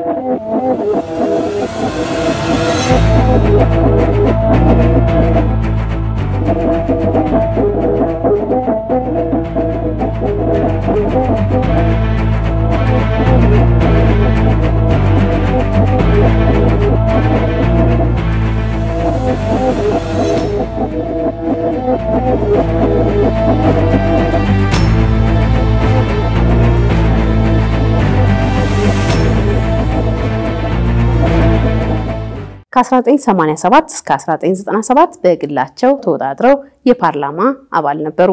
ከ1987 እስከ 1997 በግላቸው ተወዳድረው የፓርላማ አባል ነበሩ።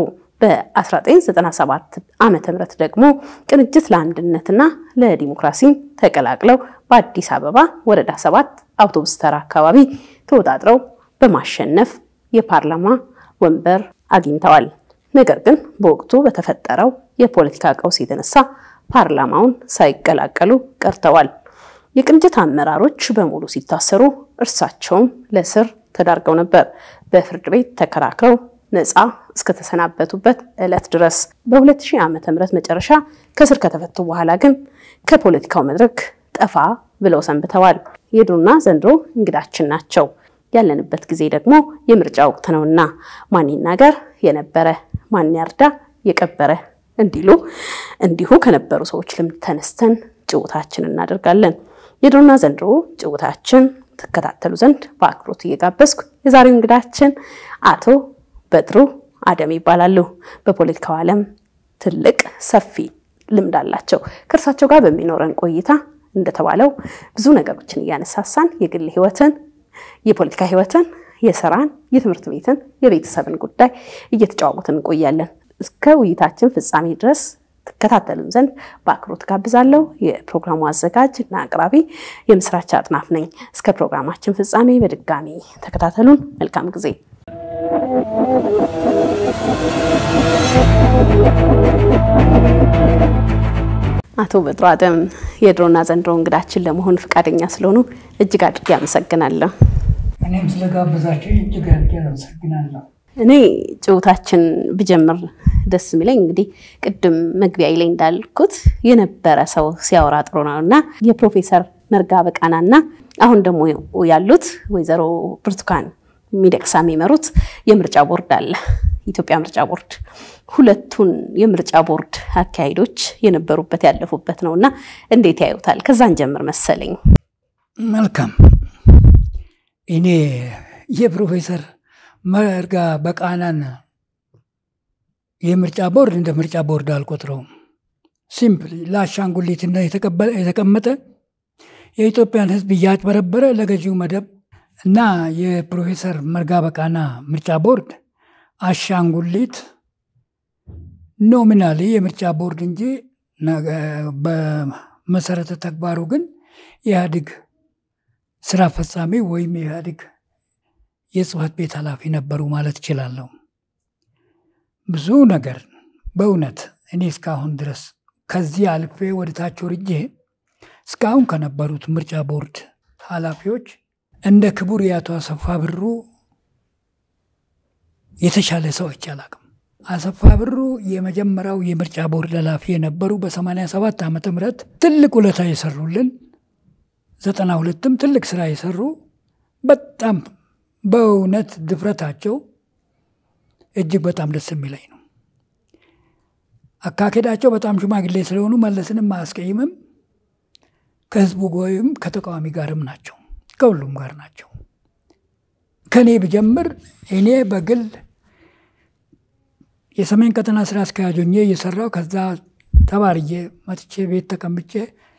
በ1997 ዓመተ ምህረት ደግሞ ቅንጅት ለአንድነትና ለዲሞክራሲን ተቀላቅለው በአዲስ አበባ ወረዳ ሰባት አውቶቡስ ተራ አካባቢ ተወዳድረው በማሸነፍ የፓርላማ ወንበር አግኝተዋል። ነገር ግን በወቅቱ በተፈጠረው የፖለቲካ ቀውስ የተነሳ ፓርላማውን ሳይቀላቀሉ ቀርተዋል። የቅንጅት አመራሮች በሙሉ ሲታሰሩ እርሳቸውም ለስር ተዳርገው ነበር። በፍርድ ቤት ተከራክረው ነፃ እስከተሰናበቱበት ዕለት ድረስ በ2000 ዓመተ ምህረት መጨረሻ ከስር ከተፈቱ በኋላ ግን ከፖለቲካው መድረክ ጠፋ ብለው ሰንብተዋል። የድሮና ዘንድሮ እንግዳችን ናቸው። ያለንበት ጊዜ ደግሞ የምርጫ ወቅት ነውና ማን ይናገር የነበረ ማን ያርዳ የቀበረ እንዲሉ እንዲሁ ከነበሩ ሰዎች ልምድ ተነስተን ጭውታችን እናደርጋለን። የድሮና ዘንድሮ ጭውታችን ትከታተሉ ዘንድ በአክብሮት እየጋበዝኩ የዛሬው እንግዳችን አቶ በድሩ አደም ይባላሉ። በፖለቲካው ዓለም ትልቅ ሰፊ ልምድ አላቸው። ከእርሳቸው ጋር በሚኖረን ቆይታ እንደተባለው ብዙ ነገሮችን እያነሳሳን የግል ህይወትን፣ የፖለቲካ ህይወትን፣ የስራን፣ የትምህርት ቤትን፣ የቤተሰብን ጉዳይ እየተጨዋወትን እንቆያለን። እስከ ውይይታችን ፍጻሜ ድረስ ትከታተሉን ዘንድ በአክብሮት ጋብዛለሁ። የፕሮግራሙ አዘጋጅ እና አቅራቢ የምስራች አጥናፍ ነኝ። እስከ ፕሮግራማችን ፍጻሜ በድጋሚ ተከታተሉን። መልካም ጊዜ። አቶ በድሩ አደም የድሮና ዘንድሮ እንግዳችን ለመሆን ፈቃደኛ ስለሆኑ እጅግ አድርጌ አመሰግናለሁ። እኔም ስለጋበዛችሁ እጅግ አድርጌ አመሰግናለሁ። እኔ ጭውታችን ብጀምር ደስ የሚለኝ እንግዲህ ቅድም መግቢያ ላይ እንዳልኩት የነበረ ሰው ሲያወራ ጥሩ ነው እና የፕሮፌሰር መርጋ በቃና እና አሁን ደግሞ ያሉት ወይዘሮ ብርቱካን ሚደቅሳ የሚመሩት የምርጫ ቦርድ አለ፣ ኢትዮጵያ ምርጫ ቦርድ። ሁለቱን የምርጫ ቦርድ አካሄዶች የነበሩበት ያለፉበት ነው እና እንዴት ያዩታል? ከዛን ጀምር መሰለኝ። መልካም። እኔ የፕሮፌሰር መርጋ በቃናን የምርጫ ቦርድ እንደ ምርጫ ቦርድ አልቆጥረውም። ሲምፕል ለአሻንጉሊትና የተቀመጠ የኢትዮጵያን ሕዝብ እያጭበረበረ ለገዢው መደብ እና የፕሮፌሰር መርጋ በቃና ምርጫ ቦርድ አሻንጉሊት ኖሚናሊ የምርጫ ቦርድ እንጂ በመሰረተ ተግባሩ ግን የኢህአዴግ ስራ አስፈጻሚ ወይም የኢህአዴግ የጽህፈት ቤት ኃላፊ ነበሩ ማለት እችላለሁ። ብዙ ነገር በእውነት እኔ እስካሁን ድረስ ከዚህ አልፌ ወደ ታች ወርጄ እስካሁን ከነበሩት ምርጫ ቦርድ ኃላፊዎች እንደ ክቡር የአቶ አሰፋ ብሩ የተሻለ ሰው አይቼ አላቅም። አሰፋ ብሩ የመጀመሪያው የምርጫ ቦርድ ኃላፊ የነበሩ በ87 ዓመተ ምህረት ትልቅ ውለታ የሰሩልን ዘጠና ሁለትም ትልቅ ስራ የሰሩ በጣም በእውነት ድፍረታቸው እጅግ በጣም ደስ የሚለኝ ነው። አካሄዳቸው በጣም ሽማግሌ ስለሆኑ መለስንም አያስቀይምም። ከህዝቡ ወይም ከተቃዋሚ ጋርም ናቸው፣ ከሁሉም ጋር ናቸው። ከእኔ ብጀምር እኔ በግል የሰሜን ቀጠና ስራ አስኪያጅ ሆኜ እየሰራው ከዛ ተባርዬ መጥቼ ቤት ተቀምጬ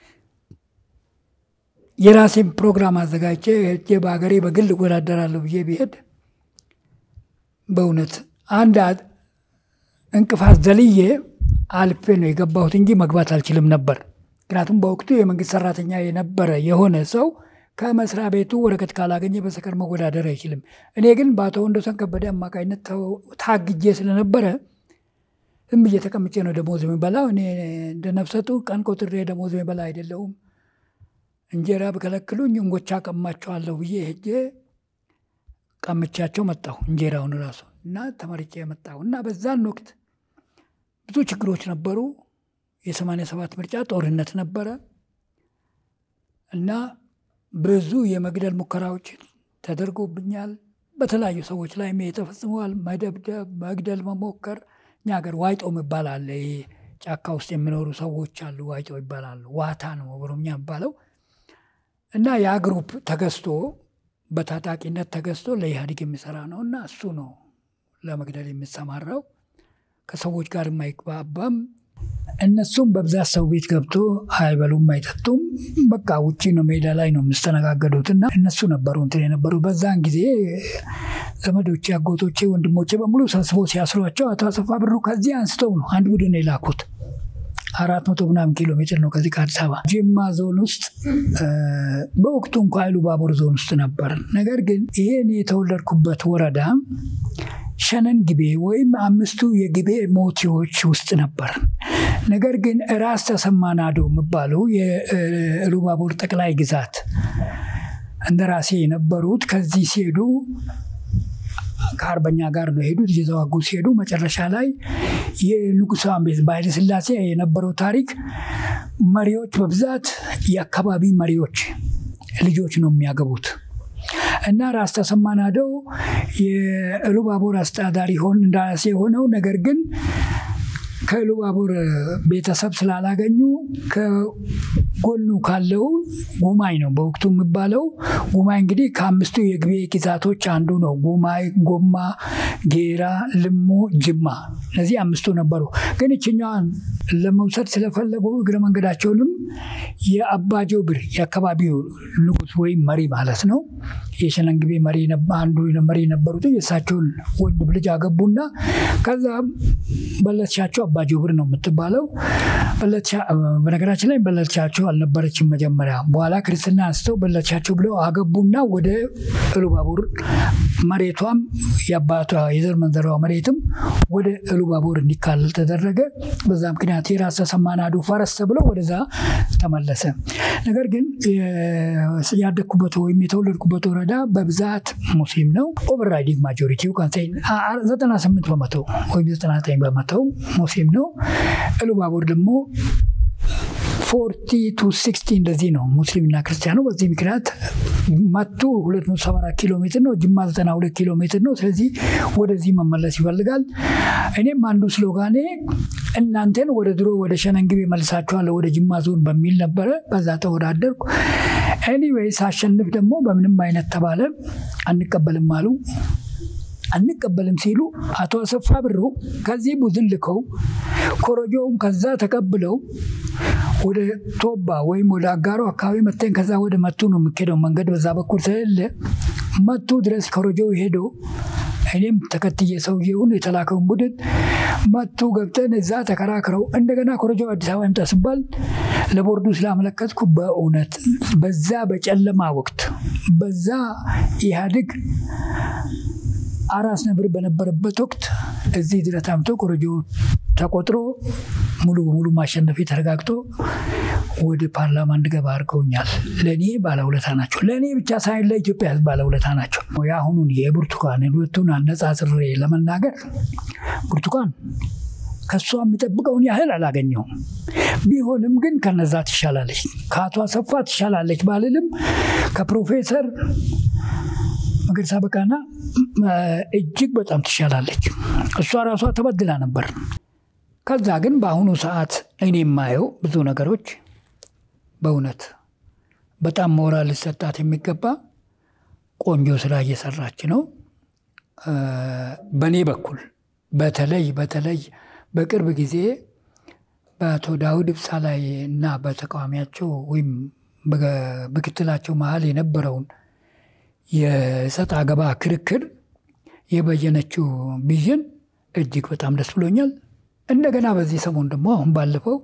የራሴን ፕሮግራም አዘጋጅቼ ሄጄ በሀገሬ በግል እወዳደራለሁ ብዬ ብሄድ በእውነት አንድ እንቅፋት ዘልዬ አልፌ ነው የገባሁት እንጂ መግባት አልችልም ነበር። ምክንያቱም በወቅቱ የመንግስት ሰራተኛ የነበረ የሆነ ሰው ከመስሪያ ቤቱ ወረቀት ካላገኘ በስተቀር መወዳደር አይችልም። እኔ ግን በአቶ ወንዶሰን ከበደ አማካኝነት ታግጄ ስለነበረ ዝም ብዬ ተቀምጬ ነው ደሞዝ የሚበላው። እኔ እንደ ነፍሰጡ ቀን ቆጥሬ ደሞዝ የሚበላ አይደለሁም። እንጀራ ብከለክሉኝ እንጎቻ ቀማቸዋለሁ ብዬ ሄጄ ቀምቻቸው መጣሁ። እንጀራውን ራሱ እና ተመርጬ መጣሁ እና በዛን ወቅት ብዙ ችግሮች ነበሩ። የሰማንያ ሰባት ምርጫ ጦርነት ነበረ እና ብዙ የመግደል ሙከራዎች ተደርጎብኛል። በተለያዩ ሰዎች ላይ ተፈጽመዋል። መደብደብ፣ መግደል መሞከር። እኛ ሀገር ዋይጦ ይባላል። ይሄ ጫካ ውስጥ የሚኖሩ ሰዎች አሉ። ዋይጦ ይባላሉ። ዋታ ነው ኦሮምኛ የሚባለው እና ያ ግሩፕ ተገዝቶ በታጣቂነት ተገዝቶ ለኢህአዴግ የሚሰራ ነው እና እሱ ነው ለመግደል የሚሰማራው። ከሰዎች ጋር የማይግባባም እነሱም በብዛት ሰው ቤት ገብቶ አይበሉም፣ አይጠጡም። በቃ ውጭ ነው ሜዳ ላይ ነው የሚስተነጋገዱት እና እነሱ ነበሩ እንትን የነበሩ በዛን ጊዜ ዘመዶቼ፣ አጎቶቼ፣ ወንድሞቼ በሙሉ ሰብስቦ ሲያስሯቸው አቶ አሰፋ ብሩ ከዚህ አንስተው ነው አንድ ቡድን የላኩት። አራት መቶ ምናምን ኪሎ ሜትር ነው ከዚህ ከአዲስ አበባ ጅማ ዞን ውስጥ በወቅቱ እንኳ ኃይሉ ባቡር ዞን ውስጥ ነበር። ነገር ግን ይሄን የተወለድኩበት ወረዳ ሸነን ግቤ ወይም አምስቱ የግቤ ሞቲዎች ውስጥ ነበር። ነገር ግን ራስ ተሰማ ናዶ የሚባሉ የኢሉባቦር ጠቅላይ ግዛት እንደራሴ የነበሩት ከዚህ ሲሄዱ ከአርበኛ ጋር ነው የሄዱት። እየተዋጉ ሲሄዱ መጨረሻ ላይ የንጉሳን ቤት በኃይለ ሥላሴ የነበረው ታሪክ መሪዎች በብዛት የአካባቢ መሪዎች ልጆች ነው የሚያገቡት እና ራስ ተሰማ ናደው የኢሉባቦር አስተዳዳሪ ሆን እንደራሴ ሆነው ነገር ግን ከኢሉባቦር ቤተሰብ ስላላገኙ ከጎኑ ካለው ጉማይ ነው በወቅቱ የሚባለው። ጉማይ እንግዲህ ከአምስቱ የግቤ ግዛቶች አንዱ ነው። ጉማይ፣ ጎማ፣ ጌራ፣ ልሙ፣ ጅማ እነዚህ አምስቱ ነበሩ። ግን ይችኛዋን ለመውሰድ ስለፈለጉ እግረ መንገዳቸውንም የአባጆ ብር የአካባቢው ንጉሥ ወይም መሪ ማለት ነው የሸነንግቤ መሪ አንዱ መሪ ነበሩት የእሳቸውን ወንድም ልጅ አገቡና ከዛ በለትሻቸው አባጆ ብር ነው የምትባለው። በነገራችን ላይ በለትሻቸው አልነበረችም መጀመሪያ። በኋላ ክርስትና አንስተው በለትሻቸው ብለው አገቡና ወደ ኢሉባቦር መሬቷም የአባቷ የዘር መንዘሯ መሬትም ወደ ኢሉባቦር እንዲካለል ተደረገ። በዛ ምክንያት የራስ ተሰማ ናዱ ፈረስ ተብሎ ወደዛ ተመለሰ። ነገር ግን ያደግኩበት ወይም የተወለድኩበት ወረዳ በብዛት ሙስሊም ነው። ኦቨርራይዲንግ ማጆሪቲው ዘጠና ስምንት በመቶ ወይም ዘጠና ዘጠኝ በመቶ ሙስሊም ነው። ኢሉባቦር ደግሞ ፎርቲ ቱ ሲክስቲ እንደዚህ ነው ሙስሊምና ክርስቲያኑ። በዚህ ምክንያት መቱ 274 ኪሎ ሜትር ነው፣ ጅማ 92 ኪሎ ሜትር ነው። ስለዚህ ወደዚህ መመለስ ይፈልጋል። እኔም አንዱ ስሎጋኔ እናንተን ወደ ድሮ ወደ ሸነንግቤ መልሳችኋለሁ ወደ ጅማ ዞን በሚል ነበረ። በዛ ተወዳደርኩ። ኤኒዌይ ሳሸንፍ ደግሞ በምንም አይነት ተባለ አንቀበልም አሉ። አንቀበልም ሲሉ አቶ አሰፋ ብሩ ከዚህ ቡድን ልከው ኮረጆውም ከዛ ተቀብለው ወደ ቶባ ወይም ወደ አጋሮ አካባቢ መተን ከዛ ወደ መቱ ነው የሚሄደው መንገድ በዛ በኩል ስለሌለ መቱ ድረስ ኮረጆ ሄዶ እኔም ተከትዬ ሰውየውን የተላከውን ቡድን መቱ ገብተን እዛ ተከራክረው እንደገና ኮረጆ አዲስ አበባ ይምጣ ሲባል ለቦርዱ ስላመለከትኩ በእውነት በዛ በጨለማ ወቅት በዛ ኢህአዴግ አራስ ነብር በነበረበት ወቅት እዚህ ድረስ አምቶ ኮረጆ ተቆጥሮ ሙሉ በሙሉ ማሸነፊ ተረጋግጦ ወደ ፓርላማ እንድገባ አድርገውኛል። ለእኔ ባለውለታ ናቸው። ለእኔ ብቻ ሳይሆን ለኢትዮጵያ ሕዝብ ባለውለታ ናቸው። የአሁኑን የብርቱካን ሁለቱን አነጻጽሬ ለመናገር ብርቱካን ከእሷ የሚጠብቀውን ያህል አላገኘውም። ቢሆንም ግን ከነዛ ትሻላለች፣ ከአቶ አሰፋ ትሻላለች ባልልም ከፕሮፌሰር መገርሳ በቃና እጅግ በጣም ትሻላለች። እሷ ራሷ ተበድላ ነበር። ከዛ ግን በአሁኑ ሰዓት እኔ የማየው ብዙ ነገሮች በእውነት በጣም ሞራል ሊሰጣት የሚገባ ቆንጆ ስራ እየሰራች ነው። በእኔ በኩል በተለይ በተለይ በቅርብ ጊዜ በአቶ ዳውድ ኢብሳ ላይ እና በተቃዋሚያቸው ወይም በምክትላቸው መሀል የነበረውን የሰጥ አገባ ክርክር የበየነችው ቪዥን እጅግ በጣም ደስ ብሎኛል። እንደገና በዚህ ሰሞን ደግሞ አሁን ባለፈው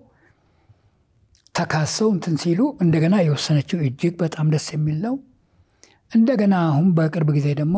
ተካሰው እንትን ሲሉ እንደገና የወሰነችው እጅግ በጣም ደስ የሚል ነው። እንደገና አሁን በቅርብ ጊዜ ደግሞ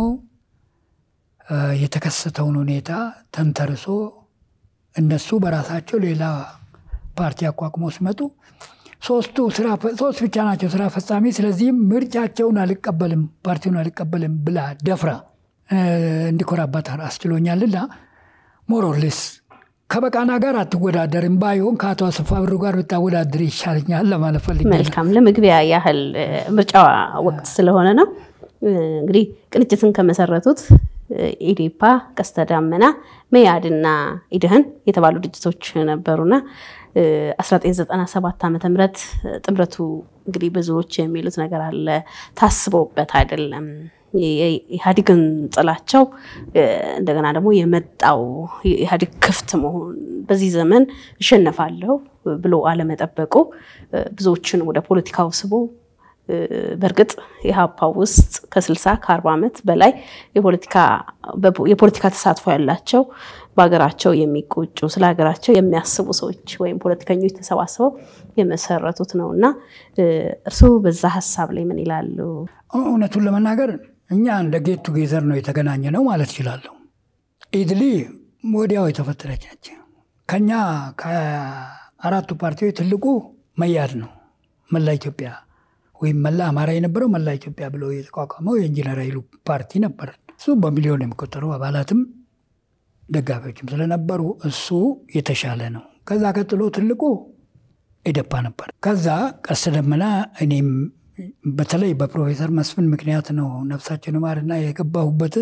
የተከሰተውን ሁኔታ ተንተርሶ እነሱ በራሳቸው ሌላ ፓርቲ አቋቁሞ ሲመጡ ሶስቱ ሶስት ብቻ ናቸው ስራ ፈጻሚ። ስለዚህም ምርጫቸውን አልቀበልም ፓርቲውን አልቀበልም ብላ ደፍራ እንዲኮራባት አስችሎኛልና ሞሮሌስ ከበቃና ጋር አትወዳደርም ባይሆን ከአቶ አሰፋ ብሩ ጋር ብታወዳድር ይሻለኛል ለማለት ፈልጌ ነው። መልካም ለመግቢያ ያህል ምርጫ ወቅት ስለሆነ ነው። እንግዲህ ቅንጅትን ከመሰረቱት ኢዴፓ፣ ቀስተ ዳመና፣ መያድና ኢድህን የተባሉ ድርጅቶች ነበሩና 1997 ዓ ም ጥምረቱ እንግዲህ ብዙዎች የሚሉት ነገር አለ፣ ታስበውበት አይደለም። የኢህአዴግን ጥላቸው እንደገና ደግሞ የመጣው ኢህአዴግ ክፍት መሆን በዚህ ዘመን እሸነፋለሁ ብሎ አለመጠበቁ ብዙዎችን ወደ ፖለቲካው ስቦ በእርግጥ ኢህአፓ ውስጥ ከ60 ከ40 ዓመት በላይ የፖለቲካ ተሳትፎ ያላቸው በሀገራቸው የሚቆጩ ስለ ሀገራቸው የሚያስቡ ሰዎች ወይም ፖለቲከኞች ተሰባስበው የመሰረቱት ነው እና እርስዎ በዛ ሀሳብ ላይ ምን ይላሉ? እውነቱን ለመናገር እኛ እንደ ጌት ቱጌዘር ነው የተገናኘ ነው ማለት እችላለሁ። ኢድሊ ወዲያው የተፈጠረች ነች። ከኛ ከአራቱ ፓርቲዎች ትልቁ መያድ ነው። መላ ኢትዮጵያ ወይም መላ አማራ የነበረው መላ ኢትዮጵያ ብሎ የተቋቋመው የኢንጂነር ኃይሉ ፓርቲ ነበር። እሱ በሚሊዮን የሚቆጠሩ አባላትም ደጋፊዎችም ስለነበሩ እሱ የተሻለ ነው። ከዛ ቀጥሎ ትልቁ ኢዴፓ ነበር። ከዛ ቀስተ ደመና እኔም በተለይ በፕሮፌሰር መስፍን ምክንያት ነው ነፍሳችን ማርና የገባሁበት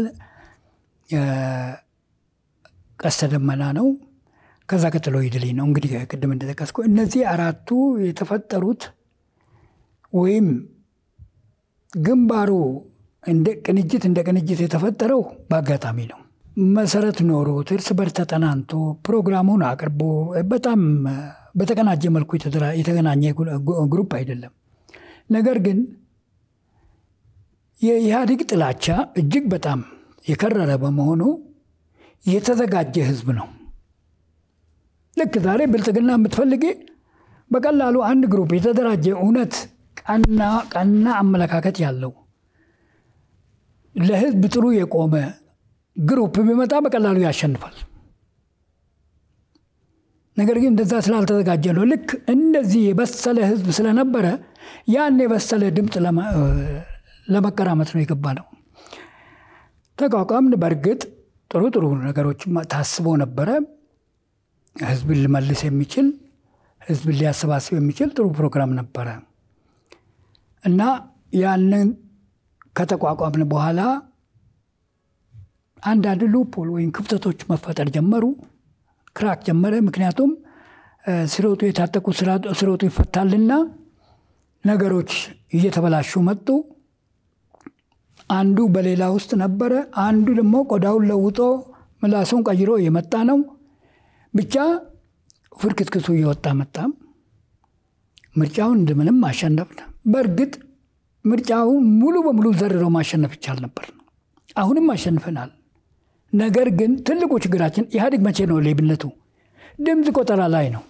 ቀስተ ደመና ነው። ከዛ ቀጥሎ ኢድሊ ነው። እንግዲህ ቅድም እንደጠቀስኩ እነዚህ አራቱ የተፈጠሩት ወይም ግንባሩ እንደ ቅንጅት እንደ ቅንጅት የተፈጠረው በአጋጣሚ ነው። መሰረት ኖሮት እርስ በርስ ተጠናንቶ ፕሮግራሙን አቅርቦ በጣም በተቀናጀ መልኩ የተገናኘ ግሩፕ አይደለም። ነገር ግን የኢህአዴግ ጥላቻ እጅግ በጣም የከረረ በመሆኑ የተዘጋጀ ህዝብ ነው። ልክ ዛሬ ብልጽግና የምትፈልጌ በቀላሉ አንድ ግሩፕ የተደራጀ እውነት ቀና ቀና አመለካከት ያለው ለህዝብ ጥሩ የቆመ ግሩፕ ቢመጣ በቀላሉ ያሸንፋል። ነገር ግን እንደዛ ስላልተዘጋጀ ነው። ልክ እንደዚህ የበሰለ ህዝብ ስለነበረ ያን የበሰለ ድምፅ ለመቀራመት ነው የገባ ነው። ተቋቋምን። በእርግጥ ጥሩ ጥሩ ነገሮች ታስቦ ነበረ። ህዝብን ሊመልስ የሚችል ህዝብን ሊያሰባስብ የሚችል ጥሩ ፕሮግራም ነበረ እና ያንን ከተቋቋምን በኋላ አንዳንድ ሉፖል ወይም ክፍተቶች መፈጠር ጀመሩ። ክራክ ጀመረ። ምክንያቱም ስሮጡ የታጠቁ ስሮጡ ይፈታልና ነገሮች እየተበላሹ መጡ። አንዱ በሌላ ውስጥ ነበረ። አንዱ ደግሞ ቆዳውን ለውጦ ምላሱን ቀይሮ የመጣ ነው። ብቻ ፍርክትክቱ እየወጣ መጣ። ምርጫውን እንደምንም አሸነፍን። በእርግጥ ምርጫውን ሙሉ በሙሉ ዘርሮ ማሸነፍ ይቻል ነበር። አሁንም አሸንፈናል። ነገር ግን ትልቁ ችግራችን ኢህአዴግ መቼ ነው ሌብነቱ? ድምፅ ቆጠራ ላይ ነው።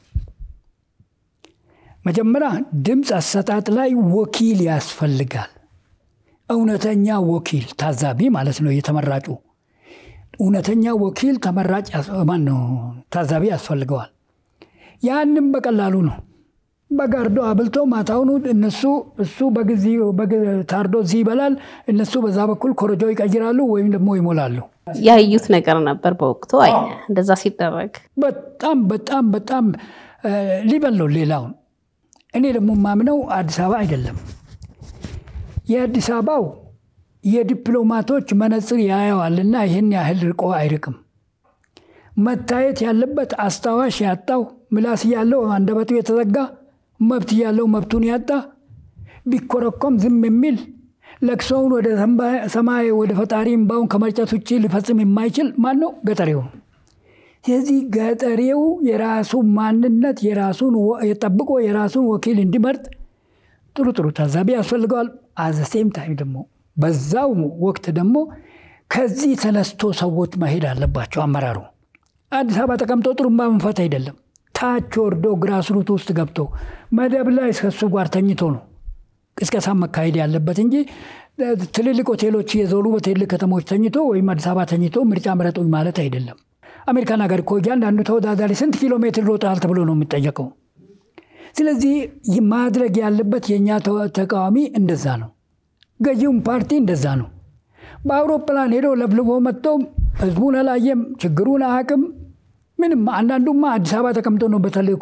መጀመሪያ ድምፅ አሰጣጥ ላይ ወኪል ያስፈልጋል። እውነተኛ ወኪል ታዛቢ ማለት ነው። የተመራጩ እውነተኛ ወኪል ተመራጭ ማን ነው ታዛቢ ያስፈልገዋል። ያንም በቀላሉ ነው። በጋርዶ አብልቶ ማታውኑ እነሱ እሱ በጊዜ ታርዶ እዚህ ይበላል፣ እነሱ በዛ በኩል ኮረጆ ይቀይራሉ ወይም ደግሞ ይሞላሉ። ያዩት ነገር ነበር በወቅቱ አይ እንደዛ ሲደረግ በጣም በጣም በጣም ሊበለው ሌላውን። እኔ ደግሞ ማምነው አዲስ አበባ አይደለም የአዲስ አበባው የዲፕሎማቶች መነጽር ያየዋልና ይህን ያህል ርቆ አይርቅም። መታየት ያለበት አስታዋሽ ያጣው ምላስ ያለው አንደበቱ የተዘጋ መብት ያለው መብቱን ያጣ ቢኮረኮም ዝም የሚል ለቅሶውን ወደ ሰማይ ወደ ፈጣሪ እምባውን ከመርጨት ውጭ ሊፈጽም የማይችል ማን ነው? ገጠሬው ነው። ስለዚህ ገጠሬው የራሱ ማንነት የራሱን ጠብቆ የራሱን ወኪል እንዲመርጥ ጥሩ ጥሩ ታዛቢ ያስፈልገዋል። አዘሴም ታይም ደግሞ በዛው ወቅት ደግሞ ከዚህ ተነስቶ ሰዎች መሄድ አለባቸው። አመራሩ አዲስ አበባ ተቀምጦ ጥሩምባ መንፈት አይደለም። ታች ወርዶ ግራስሩት ውስጥ ገብቶ መደብ ላይ ከሱ ጋር ተኝቶ ነው ቅስቀሳ መካሄድ ያለበት እንጂ ትልልቅ ሆቴሎች የዞሩ በትልልቅ ከተሞች ተኝቶ ወይም አዲስ አበባ ተኝቶ ምርጫ ምረጡኝ ማለት አይደለም። አሜሪካን ሀገር እኮ እያንዳንዱ ተወዳዳሪ ስንት ኪሎ ሜትር ሮጠሃል ተብሎ ነው የሚጠየቀው። ስለዚህ ማድረግ ያለበት የእኛ ተቃዋሚ እንደዛ ነው። ገዢውም ፓርቲ እንደዛ ነው። በአውሮፕላን ሄዶ ለፍልፎ መጥቶ ህዝቡን አላየም፣ ችግሩን አያውቅም። ምንም አንዳንዱማ አዲስ አበባ ተቀምጦ ነው በተልእኮ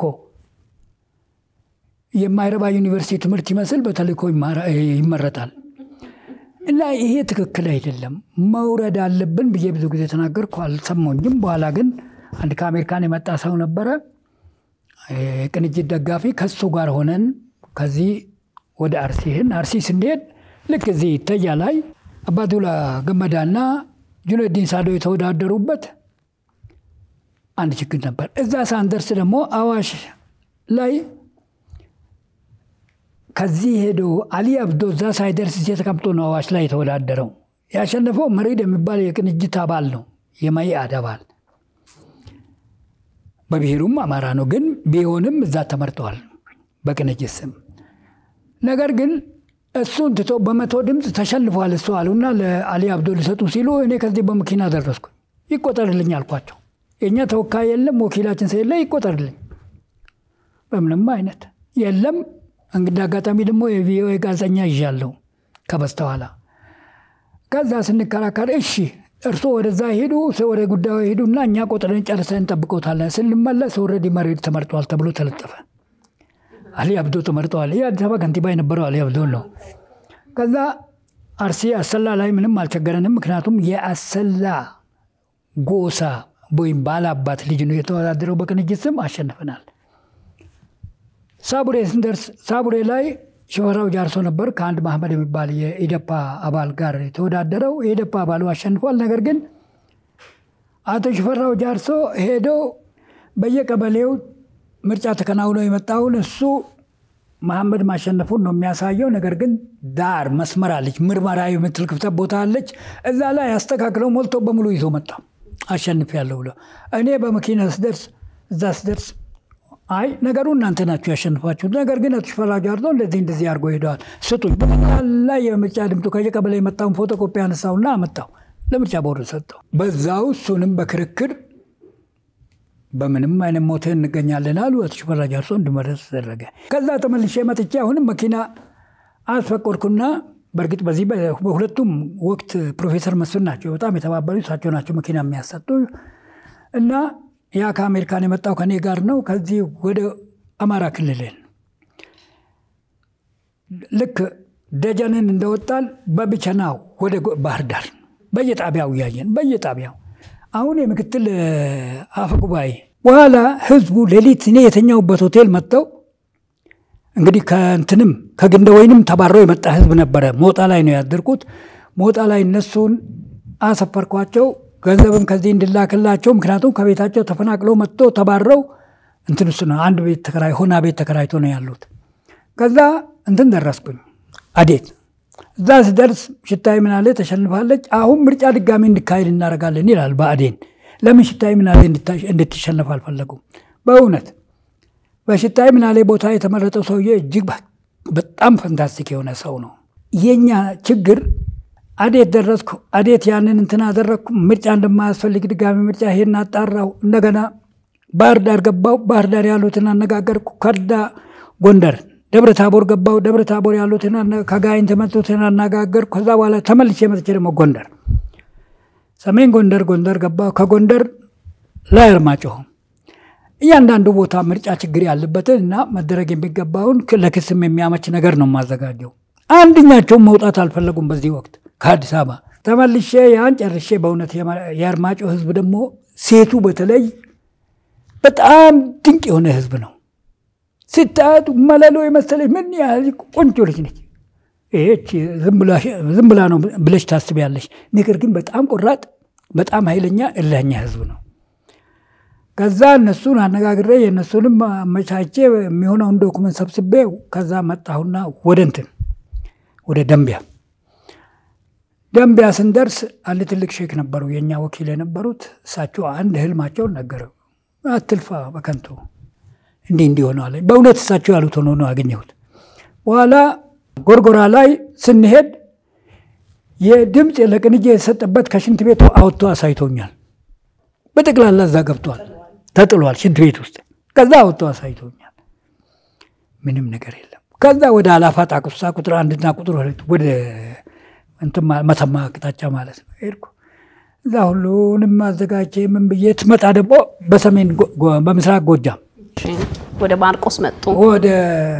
የማይረባ ዩኒቨርሲቲ ትምህርት ይመስል በተልእኮ ይመረጣል። እና ይሄ ትክክል አይደለም፣ መውረድ አለብን ብዬ ብዙ ጊዜ ተናገርኩ። አልሰማኝም። በኋላ ግን አንድ ከአሜሪካን የመጣ ሰው ነበረ፣ የቅንጅት ደጋፊ። ከሱ ጋር ሆነን ከዚህ ወደ አርሲ ይህን አርሲ ስንሄድ ልክ እዚህ ተያ ላይ አባዱላ ገመዳና ጁነዲን ሳዶ የተወዳደሩበት አንድ ችግር ነበር። እዛ ሳንደርስ ደግሞ አዋሽ ላይ ከዚህ ሄዶ አሊ አብዶ እዛ ሳይደርስ እዚህ ተቀምጦ ነው አዋሽ ላይ የተወዳደረው። ያሸነፈው መሪድ የሚባል የቅንጅት አባል ነው፣ የመኢአድ አባል በብሔሩም አማራ ነው። ግን ቢሆንም እዛ ተመርጠዋል በቅንጅት ስም። ነገር ግን እሱን ትቶ በመቶ ድምፅ ተሸንፏል እሱ አሉና ለአሊ አብዶ ሊሰጡ ሲሉ እኔ ከዚህ በመኪና ደረስኩ። ይቆጠርልኝ አልኳቸው። የእኛ ተወካይ የለም ወኪላችን ስለሌለ ይቆጠርልኝ። በምንም አይነት የለም። እንግዲህ አጋጣሚ ደግሞ የቪኦኤ ጋዜጠኛ ይዣለሁ ከበስተኋላ። ከዛ ስንከራከር እሺ እርስዎ ወደዛ ሄዱ፣ ወደ ጉዳዩ ሄዱና እኛ ቆጥረን ጨርሰን እንጠብቀውታለን። ስንመለስ ኦልሬዲ መሬት ተመርጧል ተብሎ ተለጠፈ። አሊ አብዶ ተመርጠዋል። ይህ አዲስ አበባ ከንቲባ የነበረው አሊ አብዶ ነው። ከዛ አርሲ አሰላ ላይ ምንም አልቸገረንም። ምክንያቱም የአሰላ ጎሳ ወይም ባላባት ልጅ ነው የተወዳደረው በቅንጅት ስም አሸንፈናል። ሳቡሬ ስንደርስ ሳቡሬ ላይ ሽፈራው ጃርሶ ነበር ከአንድ ማህመድ የሚባል የኢደፓ አባል ጋር የተወዳደረው። የኢደፓ አባሉ አሸንፏል። ነገር ግን አቶ ሽፈራው ጃርሶ ሄዶ በየቀበሌው ምርጫ ተከናውኖ የመጣውን እሱ መሐመድ ማሸነፉን ነው የሚያሳየው። ነገር ግን ዳር መስመር አለች፣ ምርመራ የምትል ክፍተት ቦታ አለች። እዛ ላይ አስተካክለው ሞልቶ በሙሉ ይዞ መጣ። አሸንፍ ያለው ብሎ እኔ በመኪና ስደርስ እዛ ስደርስ አይ ነገሩ እናንተ ናችሁ ያሸንፋችሁት፣ ነገር ግን አቶ ሽፈራው ጃርሶ እንደዚህ እንደዚህ አድርጎ ሄደዋል፣ ስጡኝ። በጠቅላላ የምርጫ ድምጡ ከየቀበሌ የመጣውን ፎቶኮፒ አነሳውና አመጣው ለምርጫ ቦርድ ሰጠው። በዛው እሱንም በክርክር በምንም አይነት ሞተ እንገኛለን አሉ። አቶ ሽፈራው ጃርሶ እንዲመረጥ ተደረገ። ከዛ ተመልሼ መጥቼ አሁንም መኪና አስፈቆድኩና በእርግጥ በዚህ በሁለቱም ወቅት ፕሮፌሰር መስፍን ናቸው በጣም የተባበሩ እሳቸው ናቸው መኪና የሚያሰጡ እና ያ ከአሜሪካን የመጣው ከኔ ጋር ነው። ከዚህ ወደ አማራ ክልልን ልክ ደጀንን እንደወጣን በብቸናው ወደ ባህር ዳር በየጣቢያው እያየን በየጣቢያው አሁን የምክትል አፈ ጉባኤ በኋላ ህዝቡ ሌሊት እኔ የተኛውበት ሆቴል መጥተው እንግዲህ ከእንትንም ከግንደ ወይንም ተባረው የመጣ ህዝብ ነበረ። ሞጣ ላይ ነው ያደርኩት። ሞጣ ላይ እነሱን አሰፈርኳቸው። ገንዘብም ከዚህ እንድላክላቸው ምክንያቱም ከቤታቸው ተፈናቅለው መጥቶ ተባረው እንትን ውስጥ ነው አንድ ቤት ተከራይ ሆና ቤት ተከራይቶ ነው ያሉት። ከዛ እንትን ደረስኩኝ አዴት እዛ ስደርስ ሽታይ ምናሌ ተሸንፋለች። አሁን ምርጫ ድጋሚ እንዲካሄድ እናደርጋለን ይላል ብአዴን። ለምን ሽታይ ምናሌ እንድትሸነፍ አልፈለጉም? በእውነት በሽታይ ምናሌ ቦታ የተመረጠው ሰውዬ እጅግ በጣም ፈንታስቲክ የሆነ ሰው ነው። የኛ ችግር አዴት ደረስኩ፣ አዴት ያንን እንትን አደረግኩ፣ ምርጫ እንደማያስፈልግ ድጋሚ ምርጫ ይሄን አጣራው። እንደገና ባህር ዳር ገባው፣ ባህር ዳር ያሉትን አነጋገርኩ። ከዳ ጎንደር ደብረ ታቦር ገባው፣ ደብረ ታቦር ያሉትን ከጋይንት የመጡትን አነጋገርኩ። ከዛ በኋላ ተመልሼ መጥቼ ደግሞ ጎንደር፣ ሰሜን ጎንደር ጎንደር ገባው። ከጎንደር ላይ አርማጭሆ እያንዳንዱ ቦታ ምርጫ ችግር ያለበትን እና መደረግ የሚገባውን ለክስም የሚያመች ነገር ነው የማዘጋጀው። አንድኛቸውን መውጣት አልፈለጉም። በዚህ ወቅት ከአዲስ አበባ ተመልሼ ያን ጨርሼ በእውነት የአርማጭሆ ህዝብ ደግሞ ሴቱ በተለይ በጣም ድንቅ የሆነ ህዝብ ነው። ስታያት መለሎ የመሰለች ምን ያህል ቆንጆ ልጅ ነች። ይህች ዝም ብላ ነው ብለሽ ታስቢያለሽ። ነገር ግን በጣም ቆራጥ፣ በጣም ኃይለኛ እልኸኛ ህዝብ ነው። ከዛ እነሱን አነጋግሬ የእነሱንም አመቻቼ የሚሆነውን ዶኩመንት ሰብስቤ ከዛ መጣሁና ወደ እንትን ወደ ደንቢያ ደንቢያ ስንደርስ አንድ ትልቅ ሼክ ነበሩ፣ የእኛ ወኪል የነበሩት እሳቸው አንድ ህልማቸውን ነገረው። አትልፋ በከንቱ እንዲህ እንዲህ ሆነዋል። በእውነት እሳቸው ያሉት ሆኖ ነው አገኘሁት። በኋላ ጎርጎራ ላይ ስንሄድ የድምፅ ለቅንጅ የተሰጠበት ከሽንት ቤቱ አወጥቶ አሳይቶኛል። በጠቅላላ እዛ ገብቷል፣ ተጥሏል ሽንት ቤት ውስጥ። ከዛ አወጥቶ አሳይቶኛል። ምንም ነገር የለም። ከዛ ወደ አላፋ ጣቁሳ ቁጥር አንድና ቁጥር ሁለት ወደ መተማ አቅጣጫ ማለት ነው ሄድኩ። እዛ ሁሉንም አዘጋጀ ምን ብዬ ትመጣ ደግሞ በሰሜን በምስራቅ ጎጃም ወደ ማርቆስ መጡ። ወደ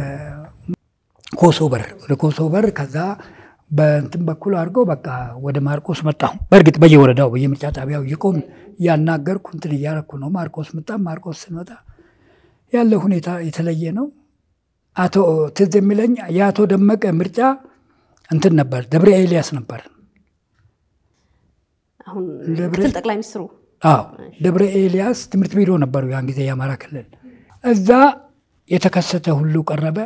ኮሶበር ወደ ኮሶበር ከዛ በእንትን በኩል አድርገው በቃ ወደ ማርቆስ መጣሁ። በእርግጥ በየወረዳው በየምርጫ ጣቢያው እየቆም እያናገርኩ እንትን እያረኩ ነው። ማርቆስ መጣ። ማርቆስ ስንመጣ ያለ ሁኔታ የተለየ ነው። አቶ ትዝ የሚለኝ የአቶ ደመቀ ምርጫ እንትን ነበር፣ ደብረ ኤልያስ ነበር። አሁን ምክትል ጠቅላይ ሚኒስትሩ አዎ ደብረ ኤልያስ ትምህርት ቢሮ ነበሩ ያን ጊዜ የአማራ ክልል። እዛ የተከሰተ ሁሉ ቀረበ።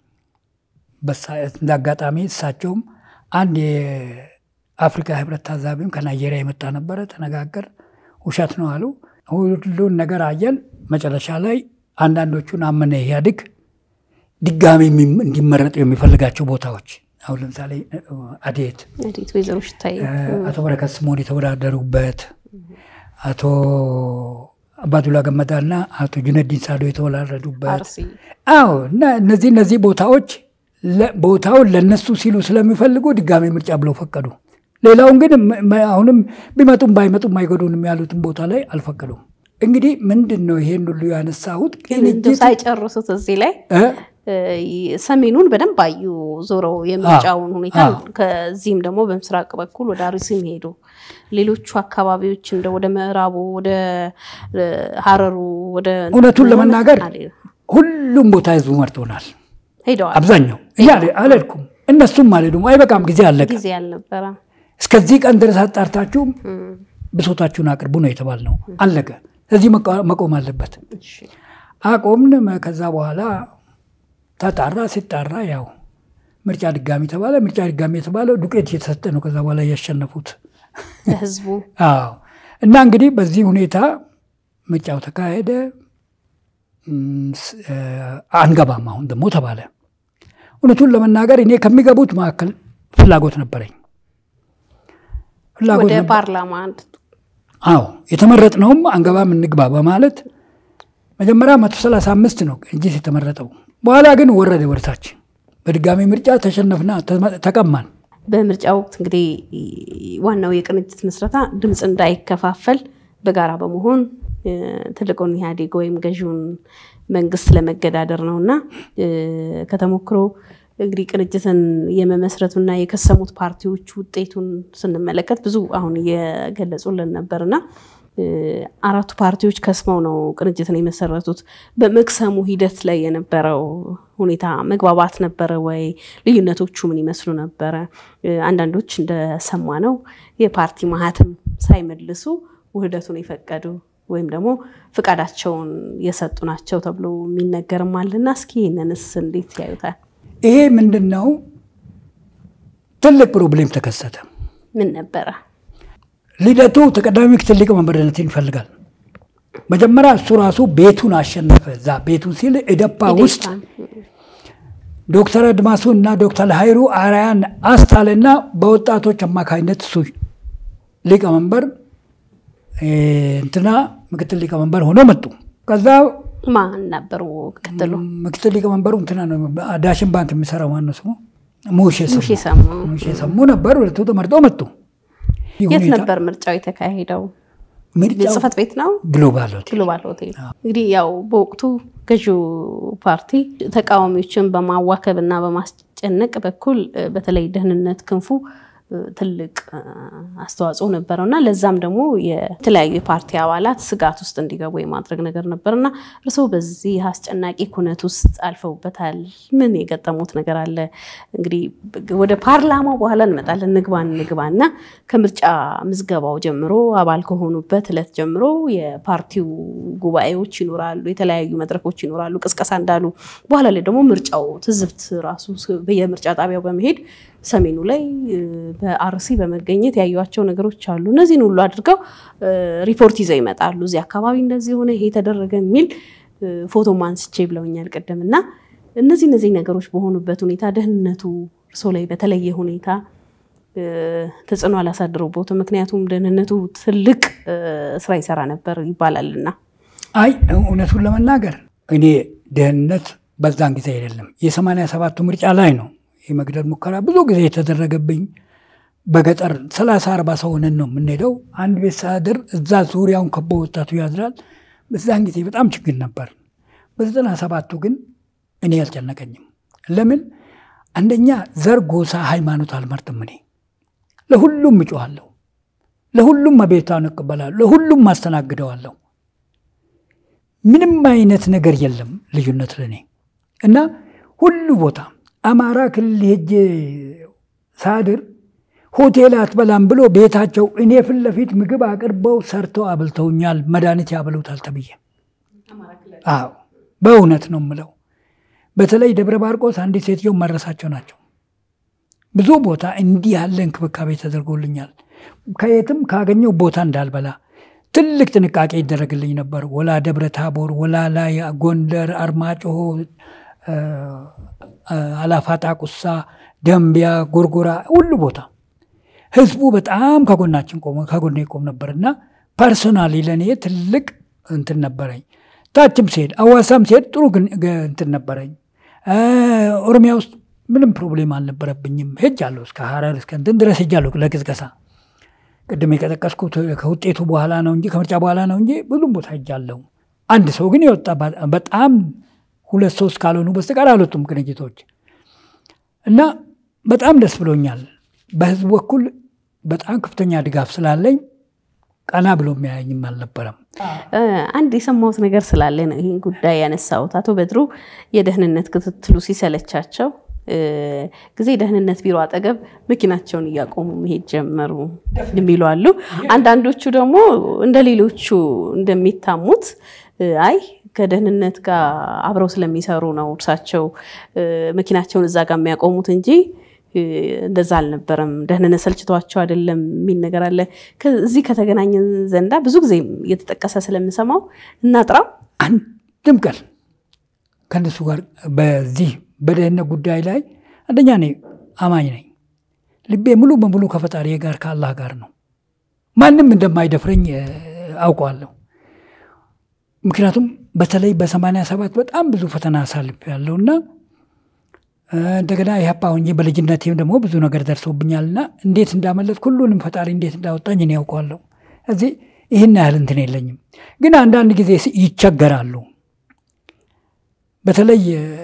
እንደ አጋጣሚ እሳቸውም አንድ የአፍሪካ ህብረት ታዛቢም ከናይጄሪያ የመጣ ነበረ። ተነጋገር ውሸት ነው አሉ። ሁሉን ነገር አየን። መጨረሻ ላይ አንዳንዶቹን አመነ ኢህአዴግ ድጋሚ እንዲመረጡ የሚፈልጋቸው ቦታዎች አሁን ለምሳሌ አዴት አዴት ወይዘሮ ሽታይ አቶ በረከት ስምኦን የተወዳደሩበት አቶ አባዱላ ገመዳ እና አቶ ጁነዲን ሳዶ የተወላረዱበት አዎ እና እነዚህ እነዚህ ቦታዎች ቦታውን ለነሱ ሲሉ ስለሚፈልጉ ድጋሚ ምርጫ ብለው ፈቀዱ። ሌላውን ግን አሁንም ቢመጡም ባይመጡም አይጎዱንም ያሉትን ቦታ ላይ አልፈቀዱም። እንግዲህ ምንድን ነው ይሄን ሁሉ ያነሳሁት ሳይጨርሱት እዚህ ላይ ሰሜኑን በደንብ አዩ ዞረው የምርጫውን ሁኔታ። ከዚህም ደግሞ በምስራቅ በኩል ወደ አርሲም ሄዱ። ሌሎቹ አካባቢዎች እንደ ወደ ምዕራቡ፣ ወደ ሀረሩ፣ ወደ እውነቱን ለመናገር ሁሉም ቦታ ህዝቡ መርጦናል። ሄደዋል። አብዛኛው እኛ አልሄድኩም፣ እነሱም አልሄዱም። አይበቃም፣ ጊዜ አለቀ። ጊዜ አልነበረ። እስከዚህ ቀን ድረስ አጣርታችሁ ብሶታችሁን አቅርቡ ነው የተባልነው። አለቀ። ስለዚህ መቆም አለበት። አቆምን። ከዛ በኋላ ተጣራ። ሲጣራ ያው ምርጫ ድጋሚ ተባለ። ምርጫ ድጋሚ የተባለው ዱቄት እየተሰጠ ነው። ከዛ በኋላ እያሸነፉት ህዝቡ አዎ። እና እንግዲህ በዚህ ሁኔታ ምርጫው ተካሄደ። አንገባም አሁን ደግሞ ተባለ። እውነቱን ለመናገር እኔ ከሚገቡት መካከል ፍላጎት ነበረኝ። ወደ ፓርላማ አዎ የተመረጥነውም አንገባም እንግባ በማለት መጀመሪያ መቶ ሰላሳ አምስት ነው ቅንጅት የተመረጠው። በኋላ ግን ወረደ ወደታች። በድጋሚ ምርጫ ተሸነፍና ተቀማን። በምርጫ ወቅት እንግዲህ ዋናው የቅንጅት ምስረታ ድምፅ እንዳይከፋፈል በጋራ በመሆን ትልቁን ኢህአዴግ ወይም ገዢውን መንግስት ለመገዳደር ነው እና ከተሞክሮ እንግዲህ ቅንጅትን የመመስረቱና የከሰሙት ፓርቲዎች ውጤቱን ስንመለከት ብዙ አሁን እየገለጹልን ነበር እና አራቱ ፓርቲዎች ከስመው ነው ቅንጅትን የመሰረቱት። በመክሰሙ ሂደት ላይ የነበረው ሁኔታ መግባባት ነበረ ወይ? ልዩነቶቹ ምን ይመስሉ ነበረ? አንዳንዶች እንደሰማ ነው የፓርቲ ማህተም ሳይመልሱ ውህደቱን የፈቀዱ ወይም ደግሞ ፍቃዳቸውን የሰጡ ናቸው ተብሎ የሚነገርም አለና እስኪ ይህንንስ እንዴት ያዩታል? ይሄ ምንድን ነው? ትልቅ ፕሮብሌም ተከሰተ። ምን ነበረ? ልደቱ ተቀዳሚ ምክትል ሊቀመንበርነትን ይፈልጋል። መጀመሪያ እሱ ራሱ ቤቱን አሸነፈ። እዛ ቤቱን ሲል ኢዴፓ ውስጥ ዶክተር አድማሱ እና ዶክተር ሀይሩ አርያን አስታለና በወጣቶች አማካኝነት እሱ ሊቀመንበር እንትና ምክትል ሊቀመንበር ሆኖ መጡ። ከዛ ማን ነበሩ ምክትሉ? ምክትል ሊቀመንበሩ እንትና ነው ዳሽን ባንክ የሚሰራው ማነው ስሙ? ሙሼ ሙሼ ሰሙ ሙሼ ሰሙ ነበር። ሁለቱ ተመርጦ መጡ። የት ነበር ምርጫው የተካሄደው? ጽህፈት ቤት ነው። ግሎባል ሆቴል ግሎባል ሆቴል። እንግዲህ ያው በወቅቱ ገዢው ፓርቲ ተቃዋሚዎችን በማዋከብ እና በማስጨነቅ በኩል በተለይ ደህንነት ክንፉ ትልቅ አስተዋጽኦ ነበረው እና ለዛም ደግሞ የተለያዩ የፓርቲ አባላት ስጋት ውስጥ እንዲገቡ የማድረግ ነገር ነበር እና እርስዎ በዚህ አስጨናቂ ኩነት ውስጥ አልፈውበታል። ምን የገጠሙት ነገር አለ? እንግዲህ ወደ ፓርላማው በኋላ እንመጣለን። ንግባ ንግባ እና ከምርጫ ምዝገባው ጀምሮ አባል ከሆኑበት እለት ጀምሮ የፓርቲው ጉባኤዎች ይኖራሉ፣ የተለያዩ መድረኮች ይኖራሉ፣ ቅስቀሳ እንዳሉ በኋላ ላይ ደግሞ ምርጫው ትዝብት ራሱ በየምርጫ ጣቢያው በመሄድ ሰሜኑ ላይ በአርሲ በመገኘት ያዩቸው ነገሮች አሉ። እነዚህን ሁሉ አድርገው ሪፖርት ይዘው ይመጣሉ። እዚህ አካባቢ እንደዚህ ሆነ፣ ይሄ ተደረገ የሚል ፎቶ አንስቼ ብለውኛል ቅድም እና እነዚህ እነዚህ ነገሮች በሆኑበት ሁኔታ ደህንነቱ እርሶ ላይ በተለየ ሁኔታ ተጽዕኖ አላሳድረቦትም? ምክንያቱም ደህንነቱ ትልቅ ስራ ይሰራ ነበር ይባላልና። አይ እውነቱን ለመናገር እኔ ደህንነት በዛን ጊዜ አይደለም የሰማንያ ሰባቱ ምርጫ ላይ ነው የመግደል ሙከራ ብዙ ጊዜ የተደረገብኝ በገጠር ሰላሳ አርባ ሰው ሆነን ነው የምንሄደው። አንድ ቤት ሳድር እዛ ዙሪያውን ከቦ ወጣቱ ያድራል። በዛን ጊዜ በጣም ችግር ነበር። በዘጠና ሰባቱ ግን እኔ አልጨነቀኝም። ለምን አንደኛ ዘር፣ ጎሳ፣ ሃይማኖት አልመርጥም። እኔ ለሁሉም እጮኋለሁ፣ ለሁሉም አቤቱታን እቀበላለሁ፣ ለሁሉም አስተናግደዋለሁ። ምንም አይነት ነገር የለም ልዩነት ለእኔ እና ሁሉ ቦታ አማራ ክልል ሄጄ ሳድር ሆቴል አትበላም ብሎ ቤታቸው እኔ ፊት ለፊት ምግብ አቅርበው ሰርተው አብልተውኛል። መድኃኒት ያበሉታል ተብዬ አዎ በእውነት ነው የምለው። በተለይ ደብረ ማርቆስ አንዲት ሴትዮ መረሳቸው ናቸው። ብዙ ቦታ እንዲህ ያለ እንክብካቤ ተደርጎልኛል። ከየትም ካገኘው ቦታ እንዳልበላ ትልቅ ጥንቃቄ ይደረግልኝ ነበር። ወላ ደብረ ታቦር፣ ወላ ላይ ጎንደር፣ አርማጭሆ፣ አላፋጣ፣ ቁሳ፣ ደንቢያ፣ ጎርጎራ ሁሉ ቦታ ህዝቡ በጣም ከጎናችን ቆሞ ከጎኔ ይቆም ነበር እና ፐርሶናሊ ለእኔ ትልቅ እንትን ነበረኝ። ታችም ሲሄድ አዋሳም ሲሄድ ጥሩ እንትን ነበረኝ። ኦሮሚያ ውስጥ ምንም ፕሮብሌም አልነበረብኝም። ሄጃለሁ እስከ ሀረር እስከ እንትን ድረስ ሄጃለሁ ለቅስቀሳ። ቅድም የቀጠቀስኩት ከውጤቱ በኋላ ነው እንጂ ከምርጫ በኋላ ነው እንጂ ብዙም ቦታ ሄጃለሁ። አንድ ሰው ግን የወጣ በጣም ሁለት ሶስት ካልሆኑ በስተቀር አልወጡም ቅንጅቶች እና በጣም ደስ ብሎኛል። በህዝቡ በኩል በጣም ከፍተኛ ድጋፍ ስላለኝ ቀና ብሎ የሚያየኝም አልነበረም። አንድ የሰማሁት ነገር ስላለ ነው ይህን ጉዳይ ያነሳሁት። አቶ በድሩ የደህንነት ክትትሉ ሲሰለቻቸው ጊዜ ደህንነት ቢሮ አጠገብ መኪናቸውን እያቆሙ መሄድ ጀመሩ የሚሉ አሉ። አንዳንዶቹ ደግሞ እንደ ሌሎቹ እንደሚታሙት አይ ከደህንነት ጋር አብረው ስለሚሰሩ ነው እርሳቸው መኪናቸውን እዛ ጋር የሚያቆሙት እንጂ እንደዛ አልነበረም፣ ደህንነት ሰልችቷቸው አይደለም የሚል ነገር አለ። እዚህ ከተገናኘን ዘንዳ ብዙ ጊዜ እየተጠቀሰ ስለምሰማው እናጥራው አንድም ቀን ከእነሱ ጋር በዚህ በደህንነት ጉዳይ ላይ አንደኛ እኔ አማኝ ነኝ። ልቤ ሙሉ በሙሉ ከፈጣሪ ጋር ከአላህ ጋር ነው። ማንም እንደማይደፍረኝ አውቀዋለሁ። ምክንያቱም በተለይ በሰማንያ ሰባት በጣም ብዙ ፈተና አሳልፍ ያለውና እንደገና ኢህአፓ ሆኜ በልጅነቴም ደግሞ ብዙ ነገር ደርሶብኛልና እንዴት እንዳመለጥኩ ሁሉንም ፈጣሪ እንዴት እንዳወጣኝ እኔ ያውቀዋለሁ። እዚህ ይህን ያህል እንትን የለኝም። ግን አንዳንድ ጊዜ ይቸገራሉ። በተለይ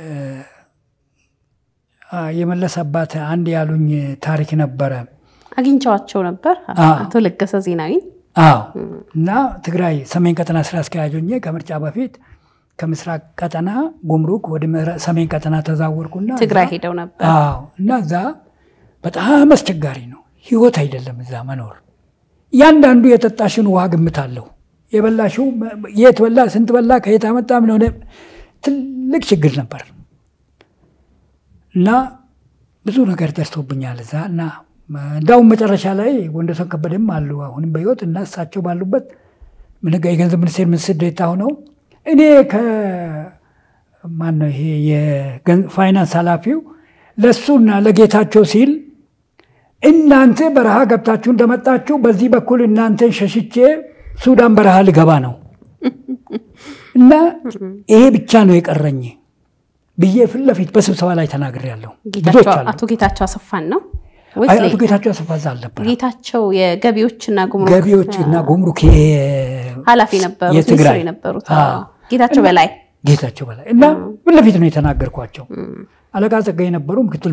የመለስ አባት አንድ ያሉኝ ታሪክ ነበረ። አግኝቸዋቸው ነበር አቶ ለገሰ ዜናዊ። አዎ እና ትግራይ ሰሜን ቀጠና ስራ አስኪያጅ ሆኜ ከምርጫ በፊት ከምስራቅ ቀጠና ጉምሩክ ወደ ሰሜን ቀጠና ተዛወርኩና ትግራይ ሄደው ነበር። አዎ እና እዛ በጣም አስቸጋሪ ነው። ህይወት አይደለም እዛ መኖር። እያንዳንዱ የጠጣሽን ውሃ ግምት አለው። የበላሽው የት በላ፣ ስንት በላ፣ ከየት አመጣ፣ ምን ሆነ፣ ትልቅ ችግር ነበር እና ብዙ ነገር ደርሶብኛል እዛ እና እንዳውም መጨረሻ ላይ ወንደሰን ከበደም አሉ አሁንም በህይወት እና እሳቸው ባሉበት የገንዘብ ሚኒስቴር ሚኒስትር ዴኤታ ሆነው እኔ ከማነው ይሄ የፋይናንስ ኃላፊው ለእሱና ለጌታቸው ሲል እናንተ በረሃ ገብታችሁ እንደመጣችሁ በዚህ በኩል እናንተን ሸሽቼ ሱዳን በረሃ ልገባ ነው እና ይሄ ብቻ ነው የቀረኝ ብዬ ፊት ለፊት በስብሰባ ላይ ተናግሬያለሁ። ብዙዎች አሉ። አቶ ጌታቸው አሰፋን ነው አይ አቶ ጌታቸው አሰፋ እዛ አልነበረም። ጌታቸው የገቢዎችና ጉምሩክ ገቢዎች እና ጉምሩክ ኃላፊ ነበሩት፣ የትግራይ ሚኒስትር የነበሩት ጌታቸው በላይ ጌታቸው በላይ እና ፊት ለፊት ነው የተናገርኳቸው። አለቃ ጸጋዬ ነበሩ፣ ምክትል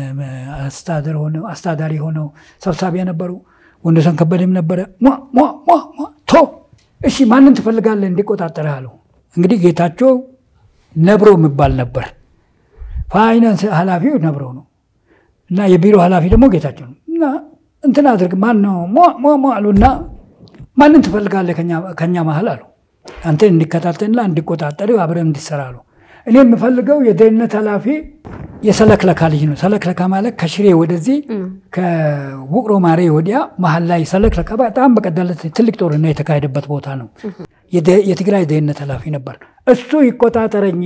አስተዳዳሪ ሆነው ሰብሳቢ ነበሩ። ወንደሰን ከበደም ነበረ። ቶ እሺ ማንን ትፈልጋለህ እንዲቆጣጠርህ አለው። እንግዲህ ጌታቸው ነብሮ የሚባል ነበር። ፋይናንስ ኃላፊው ነብሮ ነው እና የቢሮ ኃላፊ ደግሞ ጌታቸው ነው። እና እንትን አድርግ ማን ነው ሟ አሉ እና ማንን ትፈልጋለህ ከኛ መሀል አሉ አንተን እንዲከታተልና እንዲቆጣጠር አብረን እንዲሰራ አሉ። እኔ የምፈልገው የደህንነት ኃላፊ የሰለክለካ ልጅ ነው። ሰለክለካ ማለት ከሽሬ ወደዚህ ከውቅሮ ማሬ ወዲያ መሀል ላይ ሰለክለካ በጣም በቀደለት ትልቅ ጦርነት የተካሄደበት ቦታ ነው። የትግራይ ደህንነት ኃላፊ ነበር። እሱ ይቆጣጠረኝ።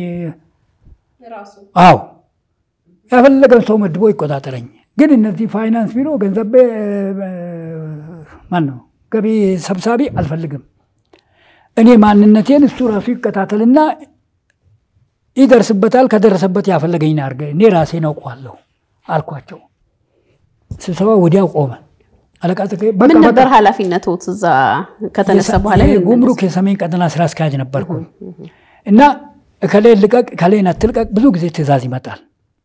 አዎ ያፈለገን ሰው መድቦ ይቆጣጠረኝ። ግን እነዚህ ፋይናንስ ቢሮ ገንዘብ ማን ነው ገቢ ሰብሳቢ አልፈልግም። እኔ ማንነቴን እሱ ራሱ ይከታተልና ይደርስበታል። ከደረሰበት ያፈለገኝ አድርገ እኔ ራሴን አውቀዋለሁ አልኳቸው። ስብሰባ ወዲያው ቆመ። አለቃ ጸጋዬ በቃ ምን በቃ ነበር ኃላፊነቶት እዛ ከተነሳ በኋላ? ጉምሩክ የሰሜን ቀጠና ስራ አስኪያጅ ነበርኩ እና እከሌ ልቀቅ እከሌን አትልቀቅ ብዙ ጊዜ ትእዛዝ ይመጣል።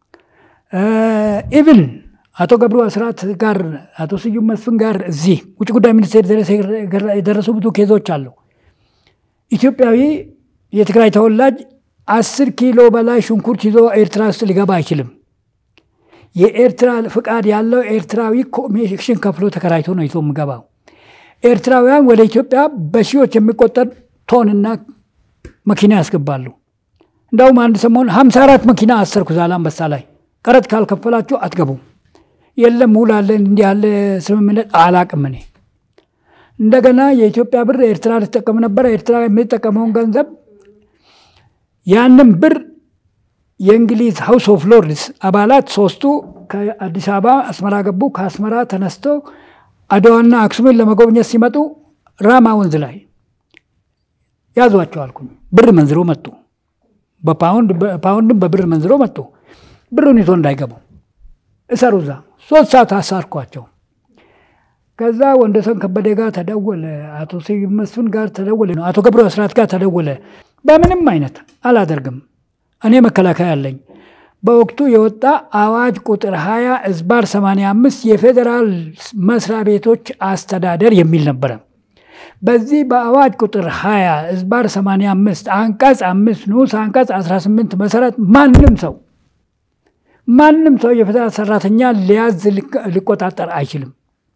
ኢቭን አቶ ገብሩ አስራት ጋር አቶ ስዩም መስፍን ጋር እዚህ ውጭ ጉዳይ ሚኒስቴር የደረሱ ብዙ ኬዞች አሉ። ኢትዮጵያዊ የትግራይ ተወላጅ አስር ኪሎ በላይ ሽንኩርት ይዞ ኤርትራ ውስጥ ሊገባ አይችልም። የኤርትራ ፍቃድ ያለው ኤርትራዊ ኮሚሽን ከፍሎ ተከራይቶ ነው ይዞ የሚገባው። ኤርትራውያን ወደ ኢትዮጵያ በሺዎች የሚቆጠር ቶንና መኪና ያስገባሉ። እንዳውም አንድ ሰሞን ሀምሳ አራት መኪና አሰርኩ ዛላንበሳ ላይ ቀረጥ ካልከፈላችሁ አትገቡም። የለም ውል አለ እንዲህ ያለ ስምምነት አላቅም እኔ። እንደገና የኢትዮጵያ ብር ኤርትራ ልትጠቀም ነበረ። ኤርትራ የሚጠቀመውን ገንዘብ ያንም ብር የእንግሊዝ ሀውስ ኦፍ ሎርድስ አባላት ሶስቱ ከአዲስ አበባ አስመራ ገቡ። ከአስመራ ተነስተው አድዋና አክሱምን ለመጎብኘት ሲመጡ ራማ ወንዝ ላይ ያዟቸው አልኩኝ። ብር መንዝሮ መጡ። በፓውንድም በብር መንዝሮ መጡ። ብሩን ይዞ እንዳይገቡ እሰሩ እዛ ሶስት ሰዓት አሳርኳቸው። ከዛ ወንደሰን ከበደ ጋር ተደወለ፣ አቶ ስዩም መስፍን ጋር ተደወለ፣ አቶ ገብሩ አስራት ጋር ተደወለ። በምንም አይነት አላደርግም እኔ መከላከያ አለኝ። በወቅቱ የወጣ አዋጅ ቁጥር 20 እዝባር 85 የፌዴራል መስሪያ ቤቶች አስተዳደር የሚል ነበረ። በዚህ በአዋጅ ቁጥር 20 እዝባር 85 አንቀጽ አምስት ንዑስ አንቀጽ 18 መሰረት ማንም ሰው ማንም ሰው የፌዴራል ሰራተኛ ሊያዝ ሊቆጣጠር አይችልም።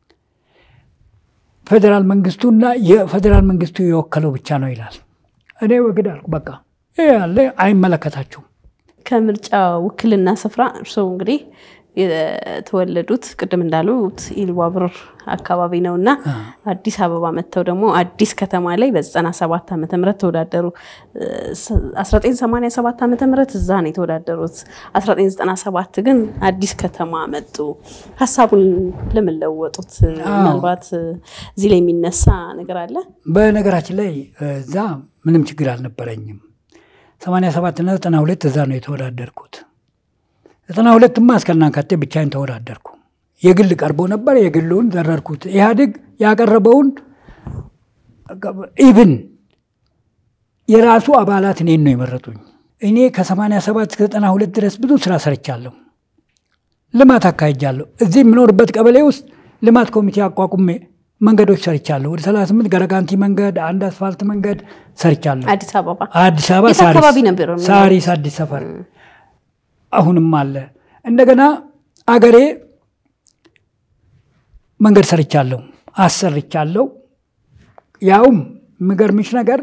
ፌዴራል መንግስቱና የፌዴራል መንግስቱ የወከለው ብቻ ነው ይላል። እኔ ወግድ አልኩ። በቃ ይህ ያለ አይመለከታችሁም። ከምርጫ ውክልና ስፍራ እርስዎ እንግዲህ የተወለዱት ቅድም እንዳሉት ኢሉባቡር አካባቢ ነው እና አዲስ አበባ መጥተው ደግሞ አዲስ ከተማ ላይ በ97 ዓመተ ምህረት ተወዳደሩ። 1987 ዓመተ ምህረት እዛ ነው የተወዳደሩት። 1997 ግን አዲስ ከተማ መጡ። ሀሳቡን ለምን ለወጡት? ምናልባት እዚህ ላይ የሚነሳ ነገር አለ። በነገራችን ላይ እዛ ምንም ችግር አልነበረኝም። 87 እና 92 እዛ ነው የተወዳደርኩት። ዘጠና ሁለትማ እስከናካቴ ብቻዬን ተወዳደርኩ። የግል ቀርቦ ነበር፣ የግሉን ዘረርኩት። ኢህአዴግ ያቀረበውን ኢቭን የራሱ አባላት እኔን ነው የመረጡኝ። እኔ ከ87 እስከ 92 ድረስ ብዙ ስራ ሰርቻለሁ። ልማት አካሂጃለሁ። እዚህ የምኖርበት ቀበሌ ውስጥ ልማት ኮሚቴ አቋቁሜ መንገዶች ሰርቻለሁ። ወደ 38 ገረጋንቲ መንገድ፣ አንድ አስፋልት መንገድ ሰርቻለሁ። አዲስ አበባ አዲስ አበባ የት አካባቢ ነበር? ሳሪስ አዲስ ሰፈር አሁንም አለ። እንደገና አገሬ መንገድ ሰርቻለሁ፣ አሰርቻለሁ። ያውም የሚገርምሽ ነገር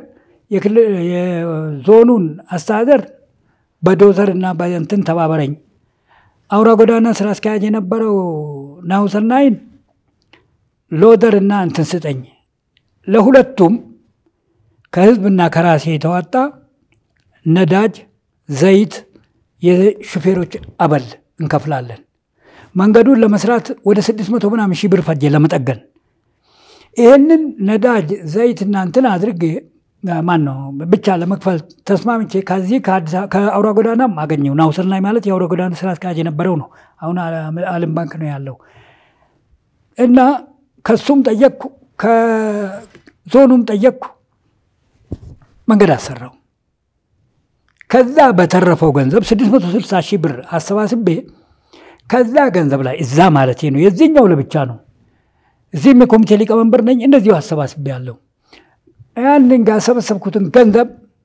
የዞኑን አስተዳደር በዶዘር እና በእንትን ተባበረኝ። አውራ ጎዳና ስራ አስኪያጅ የነበረው ናሁሰናይን ሎደር እና እንትን ስጠኝ። ለሁለቱም ከህዝብና ከራሴ የተዋጣ ነዳጅ፣ ዘይት የሹፌሮች አበል እንከፍላለን። መንገዱን ለመስራት ወደ ስድስት መቶ ምናምን ሺህ ብር ፈጀ ለመጠገን። ይህንን ነዳጅ ዘይትና እንትን አድርጌ ማን ነው ብቻ ለመክፈል ተስማምቼ ከዚህ ከአውራ ጎዳናም አገኘው። ናሁሰናይ ማለት የአውራ ጎዳና ስራ አስኪያጅ የነበረው ነው። አሁን አለም ባንክ ነው ያለው እና ከሱም ጠየቅኩ፣ ከዞኑም ጠየቅኩ። መንገድ አሰራው። ከዛ በተረፈው ገንዘብ 660 ሺህ ብር አሰባስቤ ከዛ ገንዘብ ላይ እዛ ማለት ነው የዚህኛው ለብቻ ነው። እዚህም የኮሚቴ ሊቀመንበር ነኝ። እንደዚሁ አሰባስቤ ያለው ያንን ጋር ሰበሰብኩትን ገንዘብ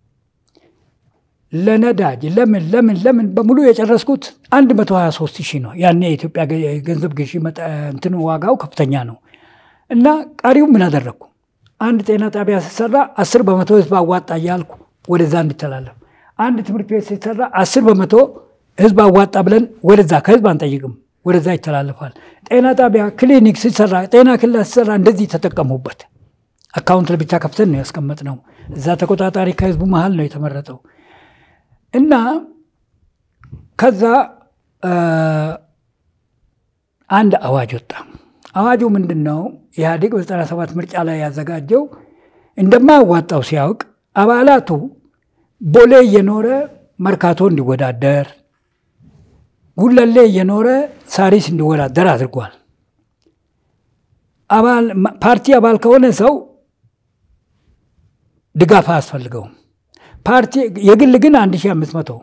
ለነዳጅ ለምን ለምን ለምን በሙሉ የጨረስኩት 123 ሺህ ነው። ያኔ የኢትዮጵያ ገንዘብ ግዢ እንትን ዋጋው ከፍተኛ ነው እና ቀሪው ምን አደረግኩ? አንድ ጤና ጣቢያ ሲሰራ አስር በመቶ ህዝብ አዋጣ እያልኩ ወደዛ እንዲተላለፍ አንድ ትምህርት ቤት ሲሰራ አስር በመቶ ህዝብ አዋጣ ብለን ወደዛ ከህዝብ አንጠይቅም፣ ወደዛ ይተላለፋል። ጤና ጣቢያ ክሊኒክ ሲሰራ ጤና ክልል ሲሰራ እንደዚህ ተጠቀሙበት። አካውንት ለብቻ ከፍተን ነው ያስቀመጥነው። እዛ ተቆጣጣሪ ከህዝቡ መሀል ነው የተመረጠው እና ከዛ አንድ አዋጅ ወጣ። አዋጁ ምንድን ነው? ኢህአዴግ በ97 ምርጫ ላይ ያዘጋጀው እንደማያዋጣው ሲያውቅ አባላቱ ቦሌ እየኖረ መርካቶ እንዲወዳደር፣ ጉለሌ እየኖረ ሳሪስ እንዲወዳደር አድርጓል። አባል ፓርቲ አባል ከሆነ ሰው ድጋፍ አያስፈልገውም። ፓርቲ የግል ግን አንድ ሺህ አምስት መቶ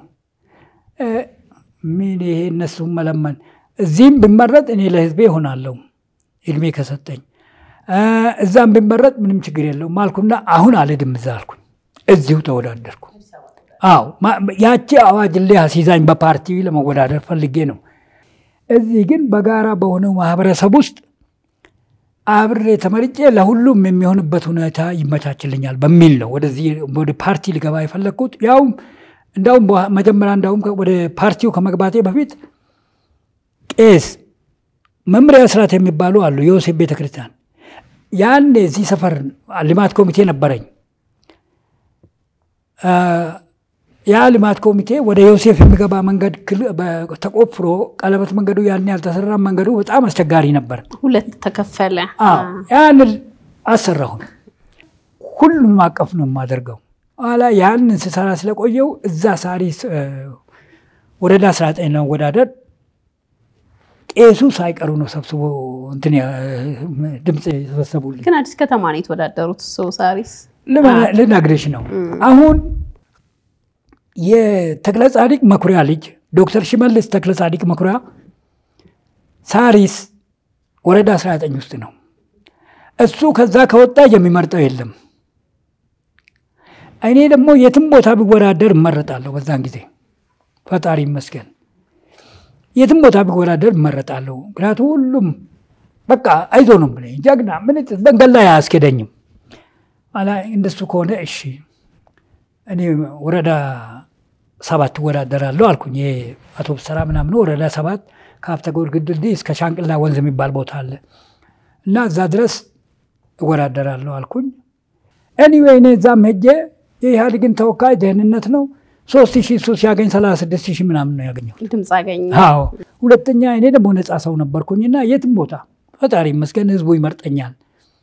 ምን ይሄ እነሱም መለመን እዚህም ብመረጥ እኔ ለህዝቤ ይሆናለሁ እድሜ ከሰጠኝ እዛም ብመረጥ ምንም ችግር የለውም አልኩና አሁን አልሄድም እዛ አልኩኝ። እዚሁ ተወዳደርኩ። አዎ ያቺ አዋጅ ላይ አስይዛኝ በፓርቲ ለመወዳደር ፈልጌ ነው። እዚህ ግን በጋራ በሆነው ማህበረሰብ ውስጥ አብሬ ተመርጬ ለሁሉም የሚሆንበት ሁኔታ ይመቻችልኛል በሚል ነው ወደዚህ ወደ ፓርቲ ልገባ የፈለግኩት። ያውም እንዳውም መጀመሪያ እንዳውም ወደ ፓርቲው ከመግባቴ በፊት ቄስ መምሪያ ስርዓት የሚባሉ አሉ፣ የዮሴፍ ቤተክርስቲያን። ያኔ እዚህ ሰፈር ልማት ኮሚቴ ነበረኝ። ያ ልማት ኮሚቴ ወደ ዮሴፍ የሚገባ መንገድ ተቆፍሮ ቀለበት መንገዱ ያን ያልተሰራ መንገዱ በጣም አስቸጋሪ ነበር። ሁለት ተከፈለ። ያንን አሰራሁን። ሁሉንም አቀፍ ነው የማደርገው። ኋላ ያንን ስሰራ ስለቆየው እዛ ሳሪስ ወረዳ 19 ነው ወዳደር ቄሱ ሳይቀሩ ነው ሰብስቦ እንትን ድምፅ የሰበሰቡልኝ። ግን አዲስ ከተማ ነው የተወዳደሩት። ሰው ሳሪስ ልነግርሽ ነው አሁን የተክለ ጻዲቅ መኩሪያ ልጅ ዶክተር ሽመልስ ተክለ ጻዲቅ መኩሪያ ሳሪስ ወረዳ 19 ውስጥ ነው። እሱ ከዛ ከወጣ የሚመርጠው የለም። እኔ ደግሞ የትም ቦታ ቢወዳደር እመረጣለሁ። በዛን ጊዜ ፈጣሪ ይመስገን የትም ቦታ ቢወዳደር እመረጣለሁ። ምክንያቱም ሁሉም በቃ አይዞ ነው ብለኝ ጀግና ምን መንገድ ላይ አያስኬደኝም። እንደሱ ከሆነ እሺ እኔ ወረዳ ሰባት እወዳደራለሁ አልኩኝ። ይሄ አውቶቡስ ተራ ምናምን ወረዳ ሰባት ከሀብተ ጊዮርጊስ ድልድይ እስከ ሻንቅላ ወንዝ የሚባል ቦታ አለ እና እዛ ድረስ እወዳደራለሁ አልኩኝ። ኤኒዌይ እኔ እዛም ሄጄ የኢህአዴግን ተወካይ ደህንነት ነው ሶስት ሺህ እሱ ሲያገኝ ሰላሳ ስድስት ሺህ ምናምን ነው ያገኘው ድምፅ አገኘ። አዎ ሁለተኛ እኔ ደግሞ ነፃ ሰው ነበርኩኝና የትም ቦታ ፈጣሪ ይመስገን ህዝቡ ይመርጠኛል።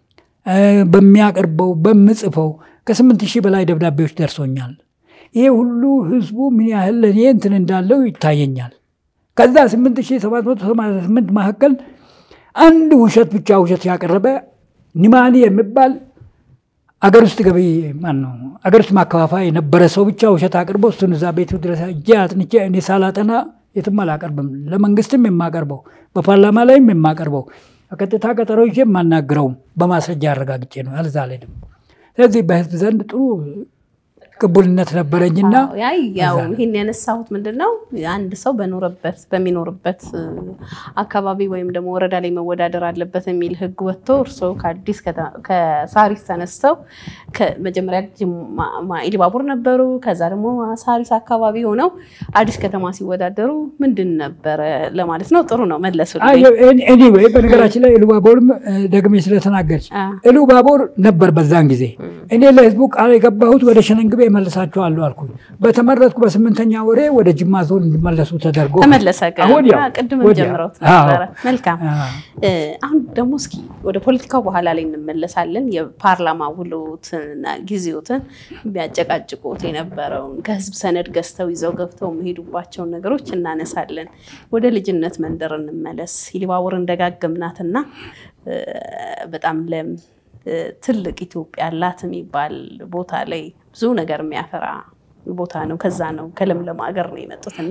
በሚያቀርበው በምጽፈው ከስምንት ሺህ በላይ ደብዳቤዎች ደርሶኛል። ይሄ ሁሉ ህዝቡ ምን ያህል ለእኔ እንትን እንዳለው ይታየኛል። ከዛ ስምንት ሺህ ሰባት መቶ ሰማንያ ስምንት መካከል አንድ ውሸት ብቻ ውሸት ያቀረበ ኒማኒ የሚባል አገር ውስጥ ገቢ ማን ነው አገር ውስጥ ማከፋፋይ የነበረ ሰው ብቻ ውሸት አቅርቦ እሱን እዛ ቤቱ ድረስ እጄ አጥንቼ እኔ ሳላጠና የትም አላቀርብም። ለመንግስትም የማቀርበው በፓርላማ ላይም የማቀርበው በቀጥታ ቀጠሮ ይዤ የማናግረውም በማስረጃ አረጋግጬ ነው። ያልዛ አልሄድም። ስለዚህ በህዝብ ዘንድ ጥሩ ቅቡልነት ነበረኝና ያው ይህን ያነሳሁት ምንድን ነው አንድ ሰው በኖረበት በሚኖርበት አካባቢ ወይም ደግሞ ወረዳ ላይ መወዳደር አለበት የሚል ህግ ወጥቶ እርስዎ ከአዲስ ከሳሪስ ተነስተው መጀመሪያ ኢሉባቡር ነበሩ። ከዛ ደግሞ ሳሪስ አካባቢ ሆነው አዲስ ከተማ ሲወዳደሩ ምንድን ነበረ ለማለት ነው። ጥሩ ነው መለሱ። ኤኒዌይ በነገራችን ላይ ኢሉባቦርም ደግሜ ስለተናገርች ኢሉባቦር ነበር በዛን ጊዜ እኔ ለህዝቡ ቃል የገባሁት ወደ ሸነንግቤ እመልሳቸዋለሁ አልኩኝ። በተመረጥኩ በስምንተኛ ወሬ ወደ ጅማ ዞን እንዲመለሱ ተደርጎ ተመለሰ። ቅድም ጀምረውት ነበረ። መልካም። አሁን ደግሞ እስኪ ወደ ፖለቲካው በኋላ ላይ እንመለሳለን። የፓርላማ ውሎትና ጊዜዎትን ቢያጨቃጭቁት የነበረውን ከህዝብ ሰነድ ገዝተው ይዘው ገብተው የሚሄዱባቸውን ነገሮች እናነሳለን። ወደ ልጅነት መንደር እንመለስ። ኢሉባቦርን ደጋገምናትና በጣም ለም ትልቅ ኢትዮጵያ አላት የሚባል ቦታ ላይ ብዙ ነገር የሚያፈራ ቦታ ነው። ከዛ ነው ከለምለም ሀገር ነው የመጡት እና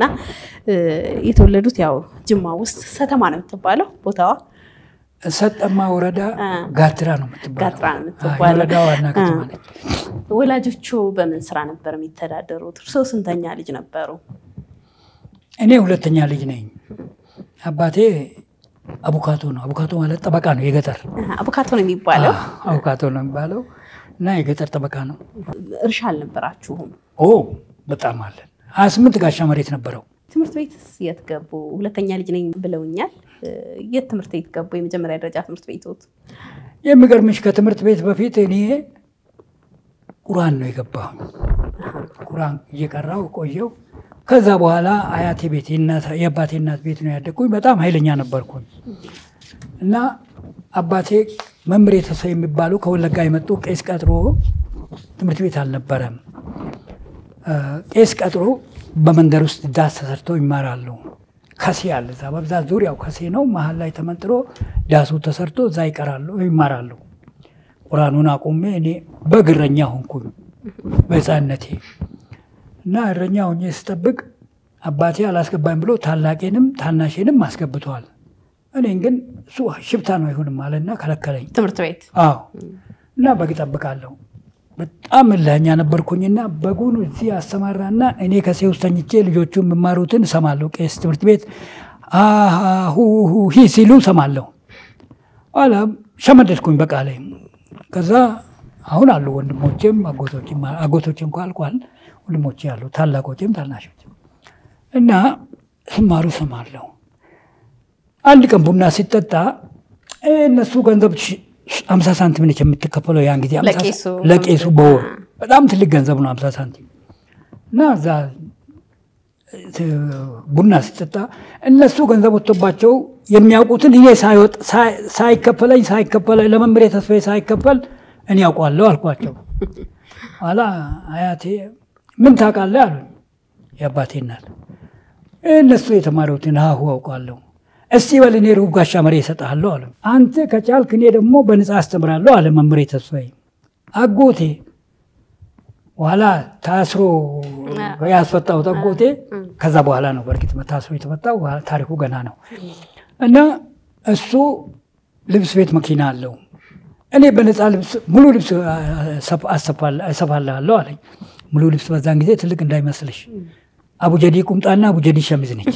የተወለዱት ያው ጅማ ውስጥ ሰተማ ነው የምትባለው ቦታዋ። ሰጠማ ወረዳ ጋትራ ነው የምትባለው። ጋትራ ነው የምትባለው። ወረዳ ዋና ከተማ ነች። ወላጆቹ በምን ስራ ነበር የሚተዳደሩት? እርስዎ ስንተኛ ልጅ ነበሩ? እኔ ሁለተኛ ልጅ ነኝ። አባቴ አቡካቶ ነው። አቡካቶ ማለት ጠበቃ ነው፣ የገጠር አቡካቶ ነው የሚባለው። አቡካቶ ነው የሚባለው እና የገጠር ጠበቃ ነው። እርሻ አልነበራችሁም? ኦ በጣም አለን። ሀያ ስምንት ጋሻ መሬት ነበረው። ትምህርት ቤት የት ገቡ? ሁለተኛ ልጅ ነኝ ብለውኛል። የት ትምህርት ቤት ገቡ? የመጀመሪያ ደረጃ ትምህርት ቤቶት? የሚገርምሽ ከትምህርት ቤት በፊት እኔ ቁራን ነው የገባሁኝ። ቁራን እየቀራው ቆየው። ከዛ በኋላ አያቴ ቤት የአባቴ እናት ቤት ነው ያደግኩኝ። በጣም ኃይለኛ ነበርኩኝ እና አባቴ መምሬ ተሰ የሚባሉ ከወለጋ የመጡ ቄስ ቀጥሮ ትምህርት ቤት አልነበረም። ቄስ ቀጥሮ በመንደር ውስጥ ዳስ ተሰርተው ይማራሉ። ከሴ አለ እዛ በብዛት ዙሪያው ከሴ ነው። መሀል ላይ ተመንጥሮ ዳሱ ተሰርቶ እዛ ይቀራሉ ይማራሉ። ቁርአኑን አቁሜ እኔ በግ እረኛ ሆንኩኝ በሕፃንነቴ እና እረኛ ሆኜ ስጠብቅ አባቴ አላስገባኝ ብሎ ታላቄንም ታናሼንም አስገብተዋል። እኔን ግን እሱ ሽፍታ ነው አይሆንም አለና ከለከለኝ። ትምህርት ቤት አዎ እና በግ እጠብቃለሁ። በጣም እልኸኛ ነበርኩኝና በጉን እዚህ አሰማራና እኔ ከሴ ውስጥ ተኝቼ ልጆቹ የሚማሩትን እሰማለሁ። ቄስ ትምህርት ቤት ሁሁ ሂ ሲሉ እሰማለሁ። ኋላ ሸመደድኩኝ በቃ ላይ ከዛ አሁን አሉ ወንድሞቼም አጎቶችም አጎቶች እንኳ አልቋል። ወንድሞቼ አሉ ታላቆችም ታናሾችም እና ስማሩ እሰማለሁ። አንድ ቀን ቡና ሲጠጣ እነሱ ገንዘብ አምሳ ሳንቲም ነች የምትከፈለው ያን ጊዜ ለቄሱ በወር በጣም ትልቅ ገንዘብ ነው አምሳ ሳንቲም እና እዛ ቡና ሲጠጣ እነሱ ገንዘብ ወጥቶባቸው የሚያውቁትን እኔ ሳይከፈለኝ ሳይከፈለኝ ለመምሬ ተስፋዬ ሳይከፈል እኔ ያውቋለሁ አልኳቸው። ኋላ አያቴ ምን ታውቃለህ አሉኝ። የአባቴ እናት እነሱ የተማሩትን ሀሁ አውቃለሁ እስቲ በል እኔ ሩብ ጋሻ መሬ እሰጥሃለሁ አለ። አንተ ከቻልክ እኔ ደግሞ በነፃ አስተምራለሁ አለ መምሬ ተስፋዬ። አጎቴ በኋላ ታስሮ ያስፈታሁት አጎቴ ከዛ በኋላ ነው በእርግጥ ታስሮ የተፈታው ታሪኩ ገና ነው። እና እሱ ልብስ ቤት መኪና አለው። እኔ በነፃ ልብስ ሙሉ ልብስ እሰፋልሃለሁ አለኝ። ሙሉ ልብስ በዛን ጊዜ ትልቅ እንዳይመስልሽ አቡጀዲ ቁምጣና አቡጀዲ ሸሚዝ ነች።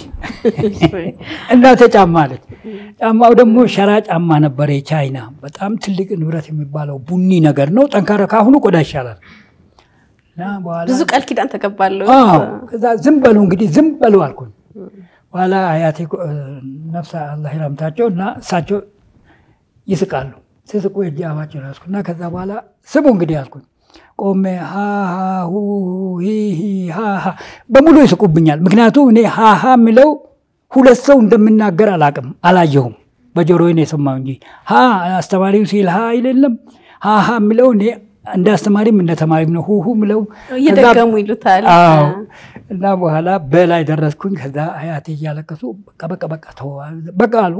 እናቴ ጫማ አለች። ጫማው ደግሞ ሸራ ጫማ ነበረ የቻይና በጣም ትልቅ ንብረት የሚባለው ቡኒ ነገር ነው። ጠንካራ ካሁኑ ቆዳ ይሻላል። ብዙ ቃል ኪዳን ተገባለሁ። ከዛ ዝም በሉ እንግዲህ ዝም በሉ አልኩኝ። በኋላ አያቴ ነፍስ አላህ ይራምታቸው እና እሳቸው ይስቃሉ። ስስቁ እጅ አፋቸው ያዝኩ እና ከዛ በኋላ ስሙ እንግዲህ አልኩኝ። ቆሜ ሃሃ ሃሃ በሙሉ ይስቁብኛል። ምክንያቱም እኔ ሃሃ የሚለው ሁለት ሰው እንደምናገር አላቅም አላየሁም። በጆሮዬ ነው የሰማሁ እንጂ ሀ አስተማሪው ሲል ሀ አይደለም ሃሃ የሚለው እኔ እንደ አስተማሪም እንደ ተማሪም ነው ሁሁ ምለው እየደገሙ ይሉታል። እና በኋላ በላይ ደረስኩኝ። ከዛ አያቴ እያለቀሱ በቃ በቃ በቃ በቃ አሉ።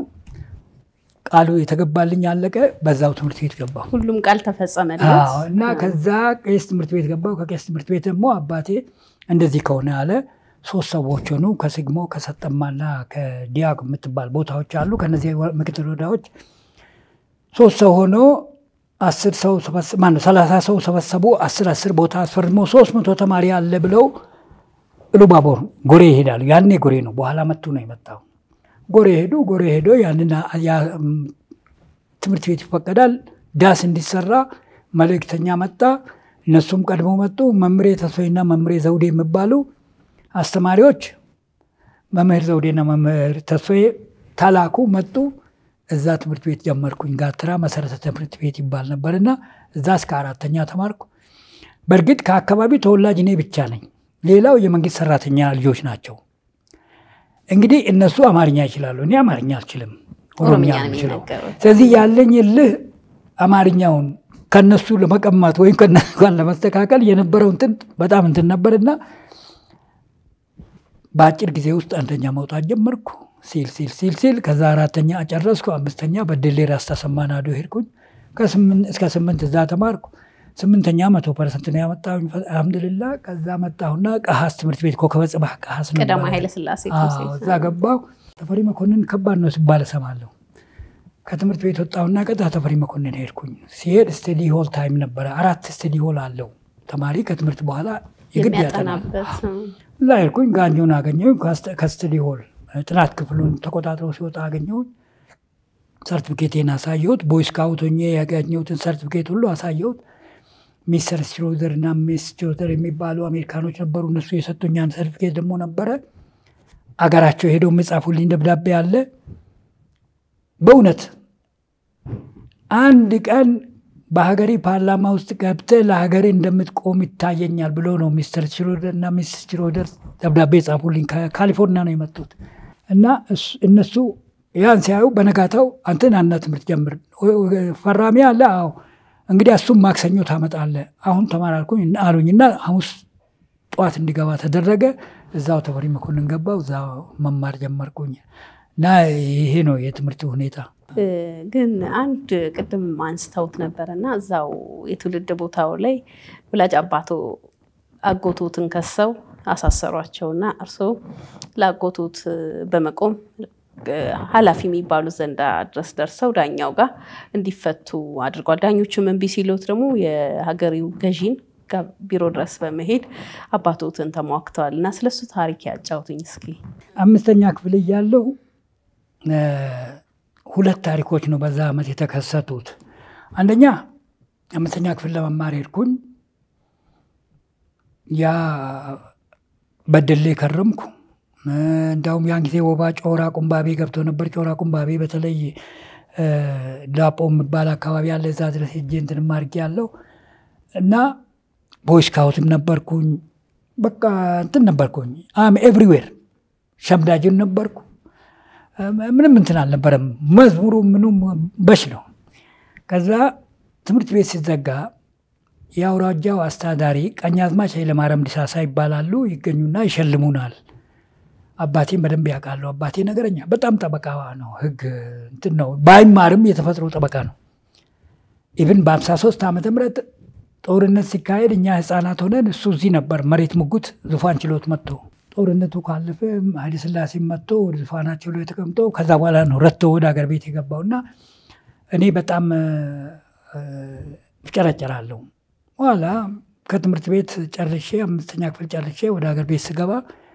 ቃሉ የተገባልኝ አለቀ። በዛው ትምህርት ቤት ገባሁ። ሁሉም ቃል ተፈጸመለት እና ከዛ ቄስ ትምህርት ቤት ገባሁ። ከቄስ ትምህርት ቤት ደግሞ አባቴ እንደዚህ ከሆነ አለ። ሶስት ሰዎች ሆኑ። ከስግሞ ከሰጠማና ከዲያግ የምትባል ቦታዎች አሉ። ከነዚህ ምክትል ወረዳዎች ሶስት ሰው ሆኖ አስር ሰው ማነው ሰላሳ ሰው ሰበሰቡ። አስር አስር ቦታ አስፈርሞ ሶስት መቶ ተማሪ አለ ብለው ኢሉባቦር ጎሬ ይሄዳሉ። ያኔ ጎሬ ነው፣ በኋላ መቱ ነው የመጣው። ጎሬ ሄዱ። ጎሬ ሄዶ ያንን ትምህርት ቤት ይፈቀዳል ዳስ እንዲሰራ መልእክተኛ መጣ። እነሱም ቀድሞ መጡ። መምሬ ተስፋዬና መምሬ ዘውዴ የሚባሉ አስተማሪዎች መምህር ዘውዴና መምህር ተስፋዬ ተላኩ፣ መጡ። እዛ ትምህርት ቤት ጀመርኩኝ። ጋትራ መሰረተ ትምህርት ቤት ይባል ነበርና እዛ እስከ አራተኛ ተማርኩ። በእርግጥ ከአካባቢ ተወላጅ እኔ ብቻ ነኝ። ሌላው የመንግስት ሰራተኛ ልጆች ናቸው። እንግዲህ እነሱ አማርኛ ይችላሉ፣ እኔ አማርኛ አልችልም፣ ኦሮምኛ ነው የምችለው። ስለዚህ ያለኝ እልህ አማርኛውን ከነሱ ለመቀማት ወይም ከነሱ ጋር ለመስተካከል የነበረው እንትን በጣም እንትን ነበርና በአጭር ጊዜ ውስጥ አንደኛ መውጣት ጀመርኩ። ሲል ሲል ሲል ሲል ከዛ አራተኛ ጨረስኩ። አምስተኛ በደሌ ራስ ተሰማ ናዶ ሄድኩኝ። እስከ ስምንት እዛ ተማርኩ። ስምንተኛ መቶ ፐርሰንት ነው ያመጣሁኝ አልሐምዱሊላ። ከዛ መጣሁና ቀሀስ ትምህርት ቤት ኮከበ ጽባህ ቀሀስ ቀዳማዊ ኃይለሥላሴ እዛ ገባሁ። ተፈሪ መኮንን ከባድ ነው ሲባል እሰማለሁ። ከትምህርት ቤት ወጣሁና ቀጥታ ተፈሪ መኮንን ሄድኩኝ። ሲሄድ ስተዲ ሆል ታይም ነበረ። አራት ስተዲ ሆል አለው ተማሪ ከትምህርት በኋላ የግድ ያጠናል። እዛ ሄድኩኝ። ጋንጆን አገኘሁኝ ከስተዲ ሆል ጥናት ክፍሉን ተቆጣጥሮ ሲወጣ አገኘሁት። ሰርቲፊኬቴን አሳየሁት። ቦይ ስካውት ሆኜ ያገኘሁትን ሰርቲፊኬት ሁሉ አሳየሁት። ሚስተር ስትሮዘር እና ሚስ ስትሮዘር የሚባሉ አሜሪካኖች ነበሩ። እነሱ የሰጡኛን ሰርቲፊኬት ደግሞ ነበረ አገራቸው ሄደው የሚጻፉልኝ ደብዳቤ አለ። በእውነት አንድ ቀን በሀገሬ ፓርላማ ውስጥ ገብተህ ለሀገሬ እንደምትቆም ይታየኛል ብሎ ነው ሚስተር ሽሮደር እና ሚስ ሽሮደር ደብዳቤ ጻፉልኝ። ከካሊፎርኒያ ነው የመጡት እና እነሱ ያን ሲያዩ በነጋታው አንተን አና ትምህርት ጀምር ፈራሚ አለ። አዎ እንግዲህ እሱም ማክሰኞ ታመጣለህ። አሁን ተማራልኩኝ አሉኝ እና ሐሙስ ጠዋት እንዲገባ ተደረገ። እዛው ተፈሪ መኮንን ገባው እዛው መማር ጀመርኩኝ እና ይሄ ነው የትምህርት ሁኔታ። ግን አንድ ቅድም አንስተውት ነበረ እና እዛው የትውልድ ቦታው ላይ ወላጅ አባቶ አጎቶትን ከሰው አሳሰሯቸውና እርስዎ ለአጎቶት በመቆም ኃላፊ የሚባሉት ዘንዳ ድረስ ደርሰው ዳኛው ጋር እንዲፈቱ አድርጓል። ዳኞቹም እምቢ ሲሉት ደግሞ የሀገሪው ገዢን ቢሮ ድረስ በመሄድ አባቶትን ተሟግተዋል እና ስለሱ ታሪክ ያጫውቱኝ እስኪ። አምስተኛ ክፍል እያለሁ ሁለት ታሪኮች ነው በዛ ዓመት የተከሰቱት። አንደኛ አምስተኛ ክፍል ለመማር ሄድኩኝ። ያ በደሌ ከረምኩ። እንዳውም ያን ጊዜ ወባ ጮራ ቁምባቤ ገብቶ ነበር። ጮራ ቁምባቤ በተለይ ዳጶ የሚባል አካባቢ ያለ እዛ ድረስ ሄጄ እንትን ማድረግ ያለው እና ቦይ ስካውትም ነበርኩኝ። በቃ እንትን ነበርኩኝ። አም ኤቭሪዌር ሸምዳጅን ነበርኩ። ምንም እንትን አልነበረም። መዝሙሩ ምኑም በሽ ነው። ከዛ ትምህርት ቤት ሲዘጋ የአውራጃው አስተዳዳሪ ቀኛዝማች ኃይለማርያም ዲሳሳ ይባላሉ። ይገኙና ይሸልሙናል። አባቴን በደንብ ያውቃሉ። አባቴ ነገረኛ፣ በጣም ጠበቃ ነው። ህግ እንትን ነው። ባይማርም የተፈጥሮ ጠበቃ ነው። ኢቭን በ53 ዓመተ ምህረት ጦርነት ሲካሄድ እኛ ህፃናት ሆነን እሱ እዚህ ነበር መሬት ሙጉት ዙፋን ችሎት መጥቶ ጦርነቱ ካለፈ ኃይለ ሥላሴ መጥቶ ወደ ዙፋናቸው ላይ ተቀምጦ ከዛ በኋላ ነው ረቶ ወደ ሀገር ቤት የገባውና እኔ በጣም እጨረጨራለሁ። በኋላ ከትምህርት ቤት ጨርሼ አምስተኛ ክፍል ጨርሼ ወደ ሀገር ቤት ስገባ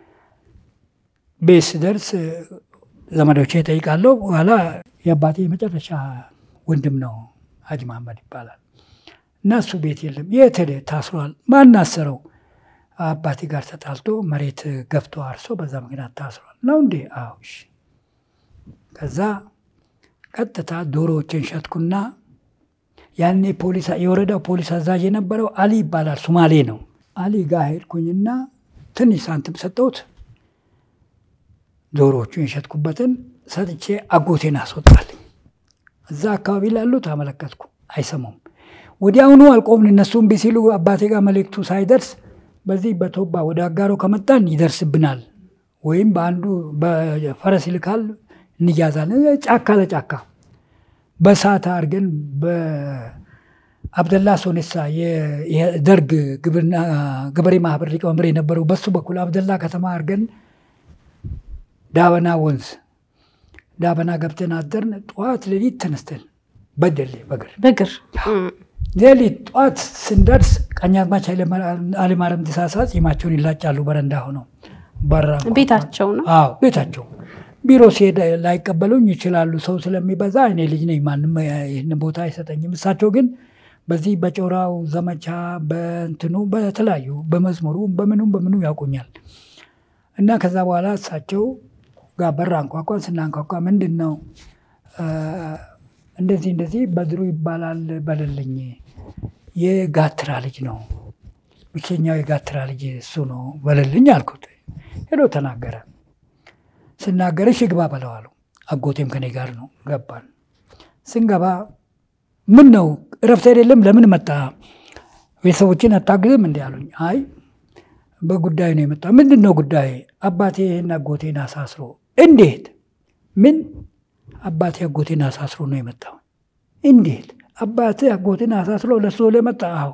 ቤት ስደርስ ዘመዶቼ እጠይቃለሁ። በኋላ የአባቴ የመጨረሻ ወንድም ነው ሀጂ መሐመድ ይባላል እና እሱ ቤት የለም። የት ሄደ? ታስሯል። ማን አሰረው? አባቴ ጋር ተጣልቶ መሬት ገፍቶ አርሶ በዛ ምክንያት ታስሯል። ነው እንዴ? አዎ። እሺ። ከዛ ቀጥታ ዶሮዎችን ሸጥኩና ያኔ ፖሊስ የወረዳው ፖሊስ አዛዥ የነበረው አሊ ይባላል፣ ሱማሌ ነው። አሊ ጋር ሄድኩኝና ትንሽ ሳንቲም ሰጠሁት። ዶሮዎቹን የሸጥኩበትን ሰጥቼ አጎቴን አስወጣልኝ። እዛ አካባቢ ላሉት አመለከትኩ፣ አይሰሙም። ወዲያውኑ አልቆምን። እነሱ እምቢ ሲሉ አባቴ ጋር መልእክቱ ሳይደርስ በዚህ በቶባ ወደ አጋሮ ከመጣን ይደርስብናል፣ ወይም በአንዱ በፈረስ ይልካል እንያዛለን። ጫካ ለጫካ በሳት አድርገን በአብደላ ሶኔሳ የደርግ ገበሬ ማህበር ሊቀመንበር የነበረው በሱ በኩል አብደላ ከተማ አድርገን ዳበና ወንዝ ዳበና ገብተን አደርን። ጠዋት ሌሊት ተነስተን በደሌ በግር በግር ሌሊት ጠዋት ስንደርስ ቀኛዝማች ኃይለማርያም ዲሳሳ ጺማቸውን ይላጫሉ። በረንዳ ሆነው በራ ቤታቸው ነው። አዎ ቤታቸው። ቢሮ ሲሄድ ላይቀበሉኝ ይችላሉ፣ ሰው ስለሚበዛ። እኔ ልጅ ነኝ፣ ማንም ይህን ቦታ አይሰጠኝም። እሳቸው ግን በዚህ በጮራው ዘመቻ በእንትኑ በተለያዩ በመዝሙሩ በምኑም በምኑ ያውቁኛል። እና ከዛ በኋላ እሳቸው ጋር በር አንኳኳን። ስናንኳኳ ምንድን ነው እንደዚህ እንደዚህ በድሩ ይባላል በልልኝ፣ የጋትራ ልጅ ነው ብቸኛው የጋትራ ልጅ እሱ ነው በልልኝ አልኩት። ሄዶ ተናገረ። ስናገር እሺ ግባ በለው አሉ። አጎቴም ከኔ ጋር ነው። ገባን። ስንገባ ምን ነው እረፍት አይደለም ለምን መጣ? ቤተሰቦችን አታግዝም እንዲ አሉኝ። አይ በጉዳይ ነው የመጣ። ምንድን ነው ጉዳይ? አባቴ ይህን አጎቴን አሳስሮ። እንዴት? ምን አባቴ አጎቴን አሳስሮ ነው የመጣው። እንዴት? አባቴ አጎቴን አሳስሮ ለሱ ለመጣ? አዎ።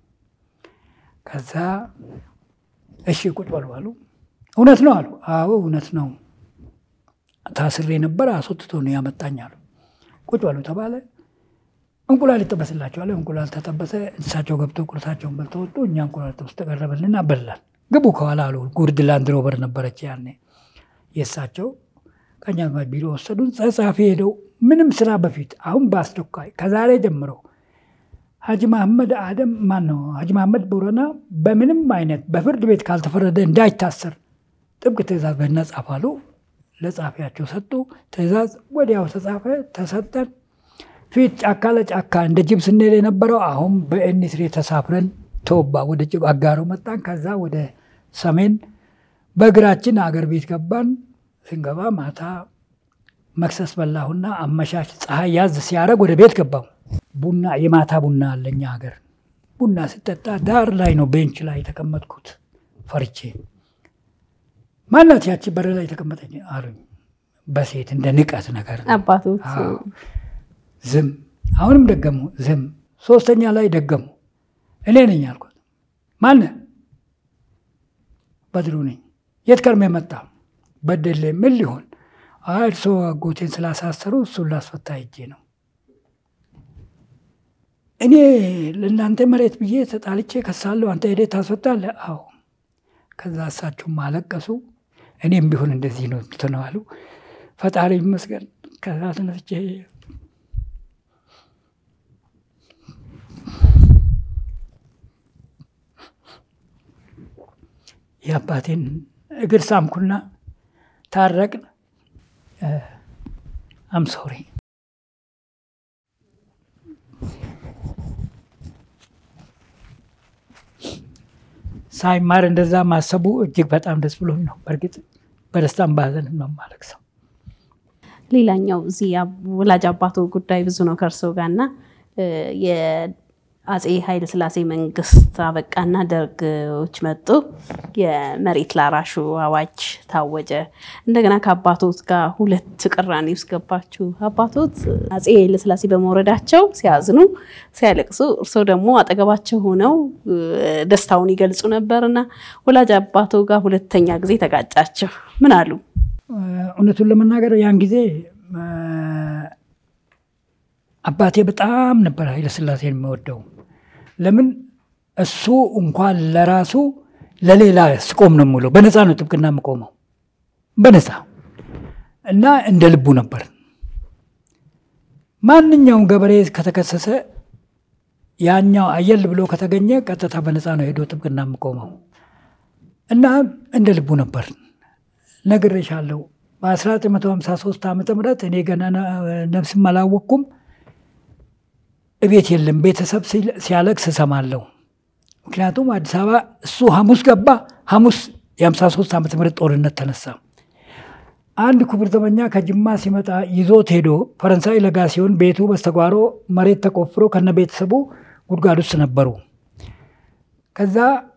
ከዛ እሺ ቁጭ በሉ አሉ። እውነት ነው አሉ። አዎ እውነት ነው ታስሬ ነበር፣ አስወጥቶ ነው ያመጣኝ አሉ። ቁጭ በሉ ተባለ። እንቁላል ይጠበስላቸዋል። እንቁላል ተጠበሰ። እሳቸው ገብተው ቁርሳቸውን በልተው ወጡ። እኛ እንቁላል ጥብስ ተቀረበልን፣ በላን። ግቡ ከኋላ አሉ። ጉርድ ላንድ ሮቨር ነበረች ያኔ የእሳቸው። ቀኛዝማች ቢሮ ወሰዱን። ጸሐፊ ሄደው ምንም ስራ በፊት አሁን በአስቸኳይ ከዛሬ ጀምሮ ሀጂ መሐመድ አደም ማን ነው ሀጂ መሐመድ ቦረና በምንም አይነት በፍርድ ቤት ካልተፈረደ እንዳይታሰር ጥብቅ ትእዛዝ በነ ጻፋሉ። ለጻፊያቸው ሰጡ። ትእዛዝ ወዲያው ተጻፈ፣ ተሰጠን። ፊት ጫካ ለጫካ እንደ ጅብ ስንሄድ የነበረው አሁን በኤኒትሬ ተሳፍረን ተወባ ወደ ጅብ አጋሮ መጣን። ከዛ ወደ ሰሜን በእግራችን አገር ቤት ገባን። ስንገባ ማታ መክሰስ በላሁና አመሻሽ ፀሐይ ያዝ ሲያደርግ ወደ ቤት ገባሁ። ቡና የማታ ቡና አለኛ ሀገር ቡና ስጠጣ ዳር ላይ ነው ቤንች ላይ የተቀመጥኩት ፈርቼ ማናት ያቺ በር ላይ የተቀመጠች አሉኝ። በሴት እንደ ንቀት ነገር አባቶት ዝም። አሁንም ደገሙ፣ ዝም። ሶስተኛ ላይ ደገሙ። እኔ ነኝ አልኩት። ማነ? በድሩ ነኝ። የት ከርሜ መጣ? በደሌ። ምን ሊሆን? አይ እርስዎ አጎቴን ስላሳሰሩ እሱን ላስፈታ ሄጄ ነው። እኔ ለእናንተ መሬት ብዬ ተጣልቼ ከሳለሁ፣ አንተ ሄደህ ታስፈታለህ? አዎ። ከዛ እሳቸውም አለቀሱ። እኔም ቢሆን እንደዚህ ነው ትነዋሉ። ፈጣሪ ይመስገን። ከዛ ተነስቼ የአባቴን እግር ሳምኩና ታረቅን። አም ሶሪ ሳይማር እንደዛ ማሰቡ እጅግ በጣም ደስ ብሎኝ ነው። በእርግጥ በደስታም ባዘንም ነው የማለቅሰው። ሌላኛው እዚህ ወላጅ አባቶ ጉዳይ ብዙ ነው ከእርሶ ጋር እና የአፄ ኃይለ ሥላሴ መንግስት አበቃና ደርጎች መጡ። የመሬት ላራሹ አዋጅ ታወጀ። እንደገና ከአባቶት ጋር ሁለት ቅራኔ ውስጥ ገባችሁ። አባቶት አፄ ኃይለ ሥላሴ በመውረዳቸው ሲያዝኑ፣ ሲያለቅሱ፣ እርሶ ደግሞ አጠገባቸው ሆነው ደስታውን ይገልጹ ነበር እና ወላጅ አባቶ ጋር ሁለተኛ ጊዜ ተጋጫቸው። ምን አሉ? እውነቱን ለመናገር ያን ጊዜ አባቴ በጣም ነበር ኃይለሥላሴን የሚወደው። ለምን እሱ እንኳን ለራሱ ለሌላ ስቆም ነው የምውለው። በነፃ ነው ጥብቅና የምቆመው በነፃ እና እንደ ልቡ ነበር። ማንኛውም ገበሬ ከተከሰሰ ያኛው አየል ብሎ ከተገኘ ቀጥታ በነፃ ነው ሄዶ ጥብቅና የምቆመው እና እንደ ልቡ ነበር። ነግሬሻለሁ። በ1953 ዓ ም እኔ ገና ነፍስም አላወቅኩም። እቤት የለም። ቤተሰብ ሲያለቅስ እሰማለሁ። ምክንያቱም አዲስ አበባ እሱ ሐሙስ ገባ። ሐሙስ የ53 ዓመተ ምህረት ጦርነት ተነሳ። አንድ ክቡር ዘበኛ ከጅማ ሲመጣ ይዞት ሄዶ ፈረንሳይ ለጋ ሲሆን ቤቱ በስተጓሮ መሬት ተቆፍሮ ከነ ቤተሰቡ ጉድጓድ ውስጥ ነበሩ። ከዛ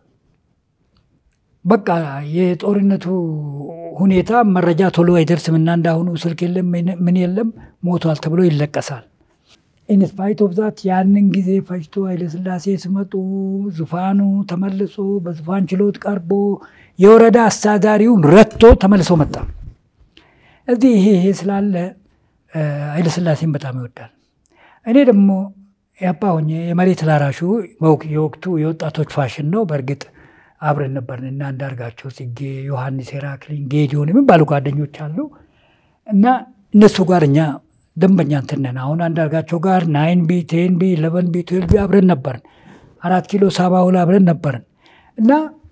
በቃ የጦርነቱ ሁኔታ መረጃ ቶሎ አይደርስም እና እንዳሁኑ ስልክ የለም ምን የለም ሞቷል ተብሎ ይለቀሳል። ኢንስፓይት ኦፍ ዛት ያንን ጊዜ ፈጅቶ ኃይለሥላሴ ሲመጡ ዙፋኑ ተመልሶ በዙፋን ችሎት ቀርቦ የወረዳ አስተዳዳሪውን ረትቶ ተመልሶ መጣ። እዚህ ይሄ ይሄ ስላለ ኃይለሥላሴን በጣም ይወዳል። እኔ ደግሞ ያባ ሆኜ የመሬት ላራሹ የወቅቱ የወጣቶች ፋሽን ነው። በእርግጥ አብረን ነበርን እና አንዳርጋቸው ጽጌ፣ ዮሐንስ ሄራክሊን፣ ጌዲዮን የሚባሉ ጓደኞች አሉ እና እነሱ ጋር እኛ ደንበኛ እንትን ነን። አሁን አንዳርጋቸው ጋር ናይን ቢ ቴን ቢ ኢለቨን ቢ ትዌልቭ ቢ አብረን ነበርን። አራት ኪሎ ሳባ ሁላ አብረን ነበርን እና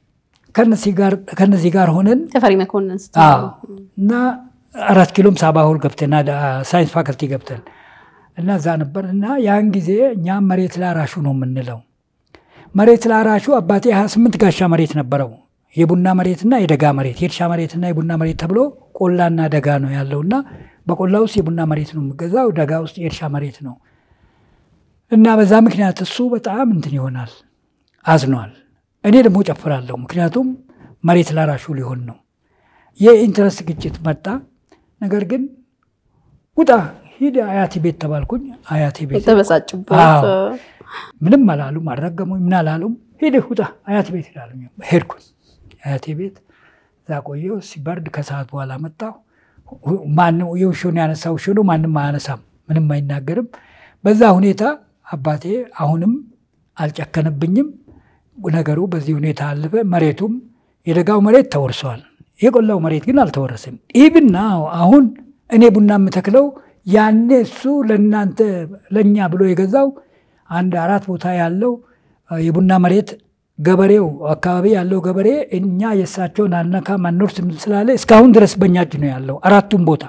ከነዚህ ጋር ሆነን ተፈሪ መኮንን እና አራት ኪሎም ሳባ ሁል ገብተን ሳይንስ ፋከልቲ ገብተን እና እዛ ነበር እና ያን ጊዜ እኛም መሬት ላራሹ ነው የምንለው። መሬት ላራሹ አባቴ 28 ጋሻ መሬት ነበረው። የቡና መሬትና የደጋ መሬት የእርሻ መሬትና የቡና መሬት ተብሎ ቆላና ደጋ ነው ያለውና በቆላ ውስጥ የቡና መሬት ነው የሚገዛው፣ ደጋ ውስጥ የእርሻ መሬት ነው እና በዛ ምክንያት እሱ በጣም እንትን ይሆናል፣ አዝኗል። እኔ ደግሞ ጨፍራለሁ፣ ምክንያቱም መሬት ላራሹ ሊሆን ነው። የኢንትረስት ግጭት መጣ። ነገር ግን ውጣ ሂድ አያቴ ቤት ተባልኩኝ። አያቴ ቤት የተበሳጩበት ምንም አላሉም፣ አልረገሙኝ፣ ምን አላሉም። ሂድህ ውጣ አያቴ ቤት ሄዳሉ። ሄድኩኝ አያቴ ቤት እዛ ቆየሁ። ሲበርድ ከሰዓት በኋላ መጣሁ። ማንም የውሾን ያነሳ ውሾ ነው፣ ማንም አያነሳም፣ ምንም አይናገርም። በዛ ሁኔታ አባቴ አሁንም አልጨከነብኝም። ነገሩ በዚህ ሁኔታ አለፈ። መሬቱም የደጋው መሬት ተወርሷል፣ የቆላው መሬት ግን አልተወረስም። ኢብና አሁን እኔ ቡና የምተክለው ያኔ እሱ ለእናንተ ለእኛ ብሎ የገዛው አንድ አራት ቦታ ያለው የቡና መሬት ገበሬው አካባቢ ያለው ገበሬ እኛ የእሳቸውን አልነካም አንወርስም ስላለ እስካሁን ድረስ በእኛ እጅ ነው ያለው። አራቱም ቦታ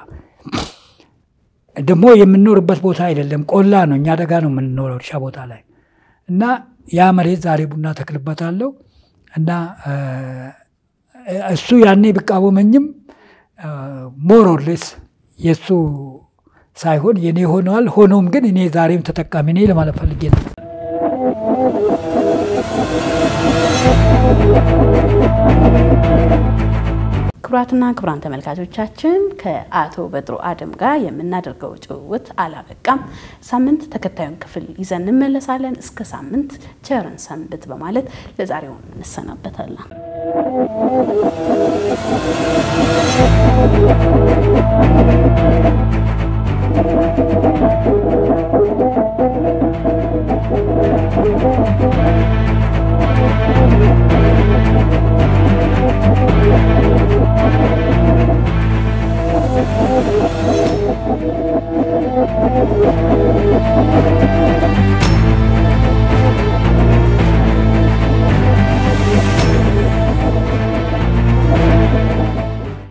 ደግሞ የምንኖርበት ቦታ አይደለም፣ ቆላ ነው። እኛ ደጋ ነው የምንኖረው እርሻ ቦታ ላይ እና ያ መሬት ዛሬ ቡና ተክልበታለሁ እና እሱ ያኔ ቢቃወመኝም ሞሮሌስ የእሱ ሳይሆን የኔ ሆነዋል። ሆኖም ግን እኔ ዛሬም ተጠቃሚ ነኝ ለማለት ፈልጌ ነው። ክቡራን ክቡራትና ክቡራን ተመልካቾቻችን ከአቶ በድሩ አደም ጋር የምናደርገው ጭውውት አላበቃም። ሳምንት ተከታዩን ክፍል ይዘን እንመለሳለን። እስከ ሳምንት ቸርን ሰንብት በማለት ለዛሬው እንሰናበታለን። Thank you.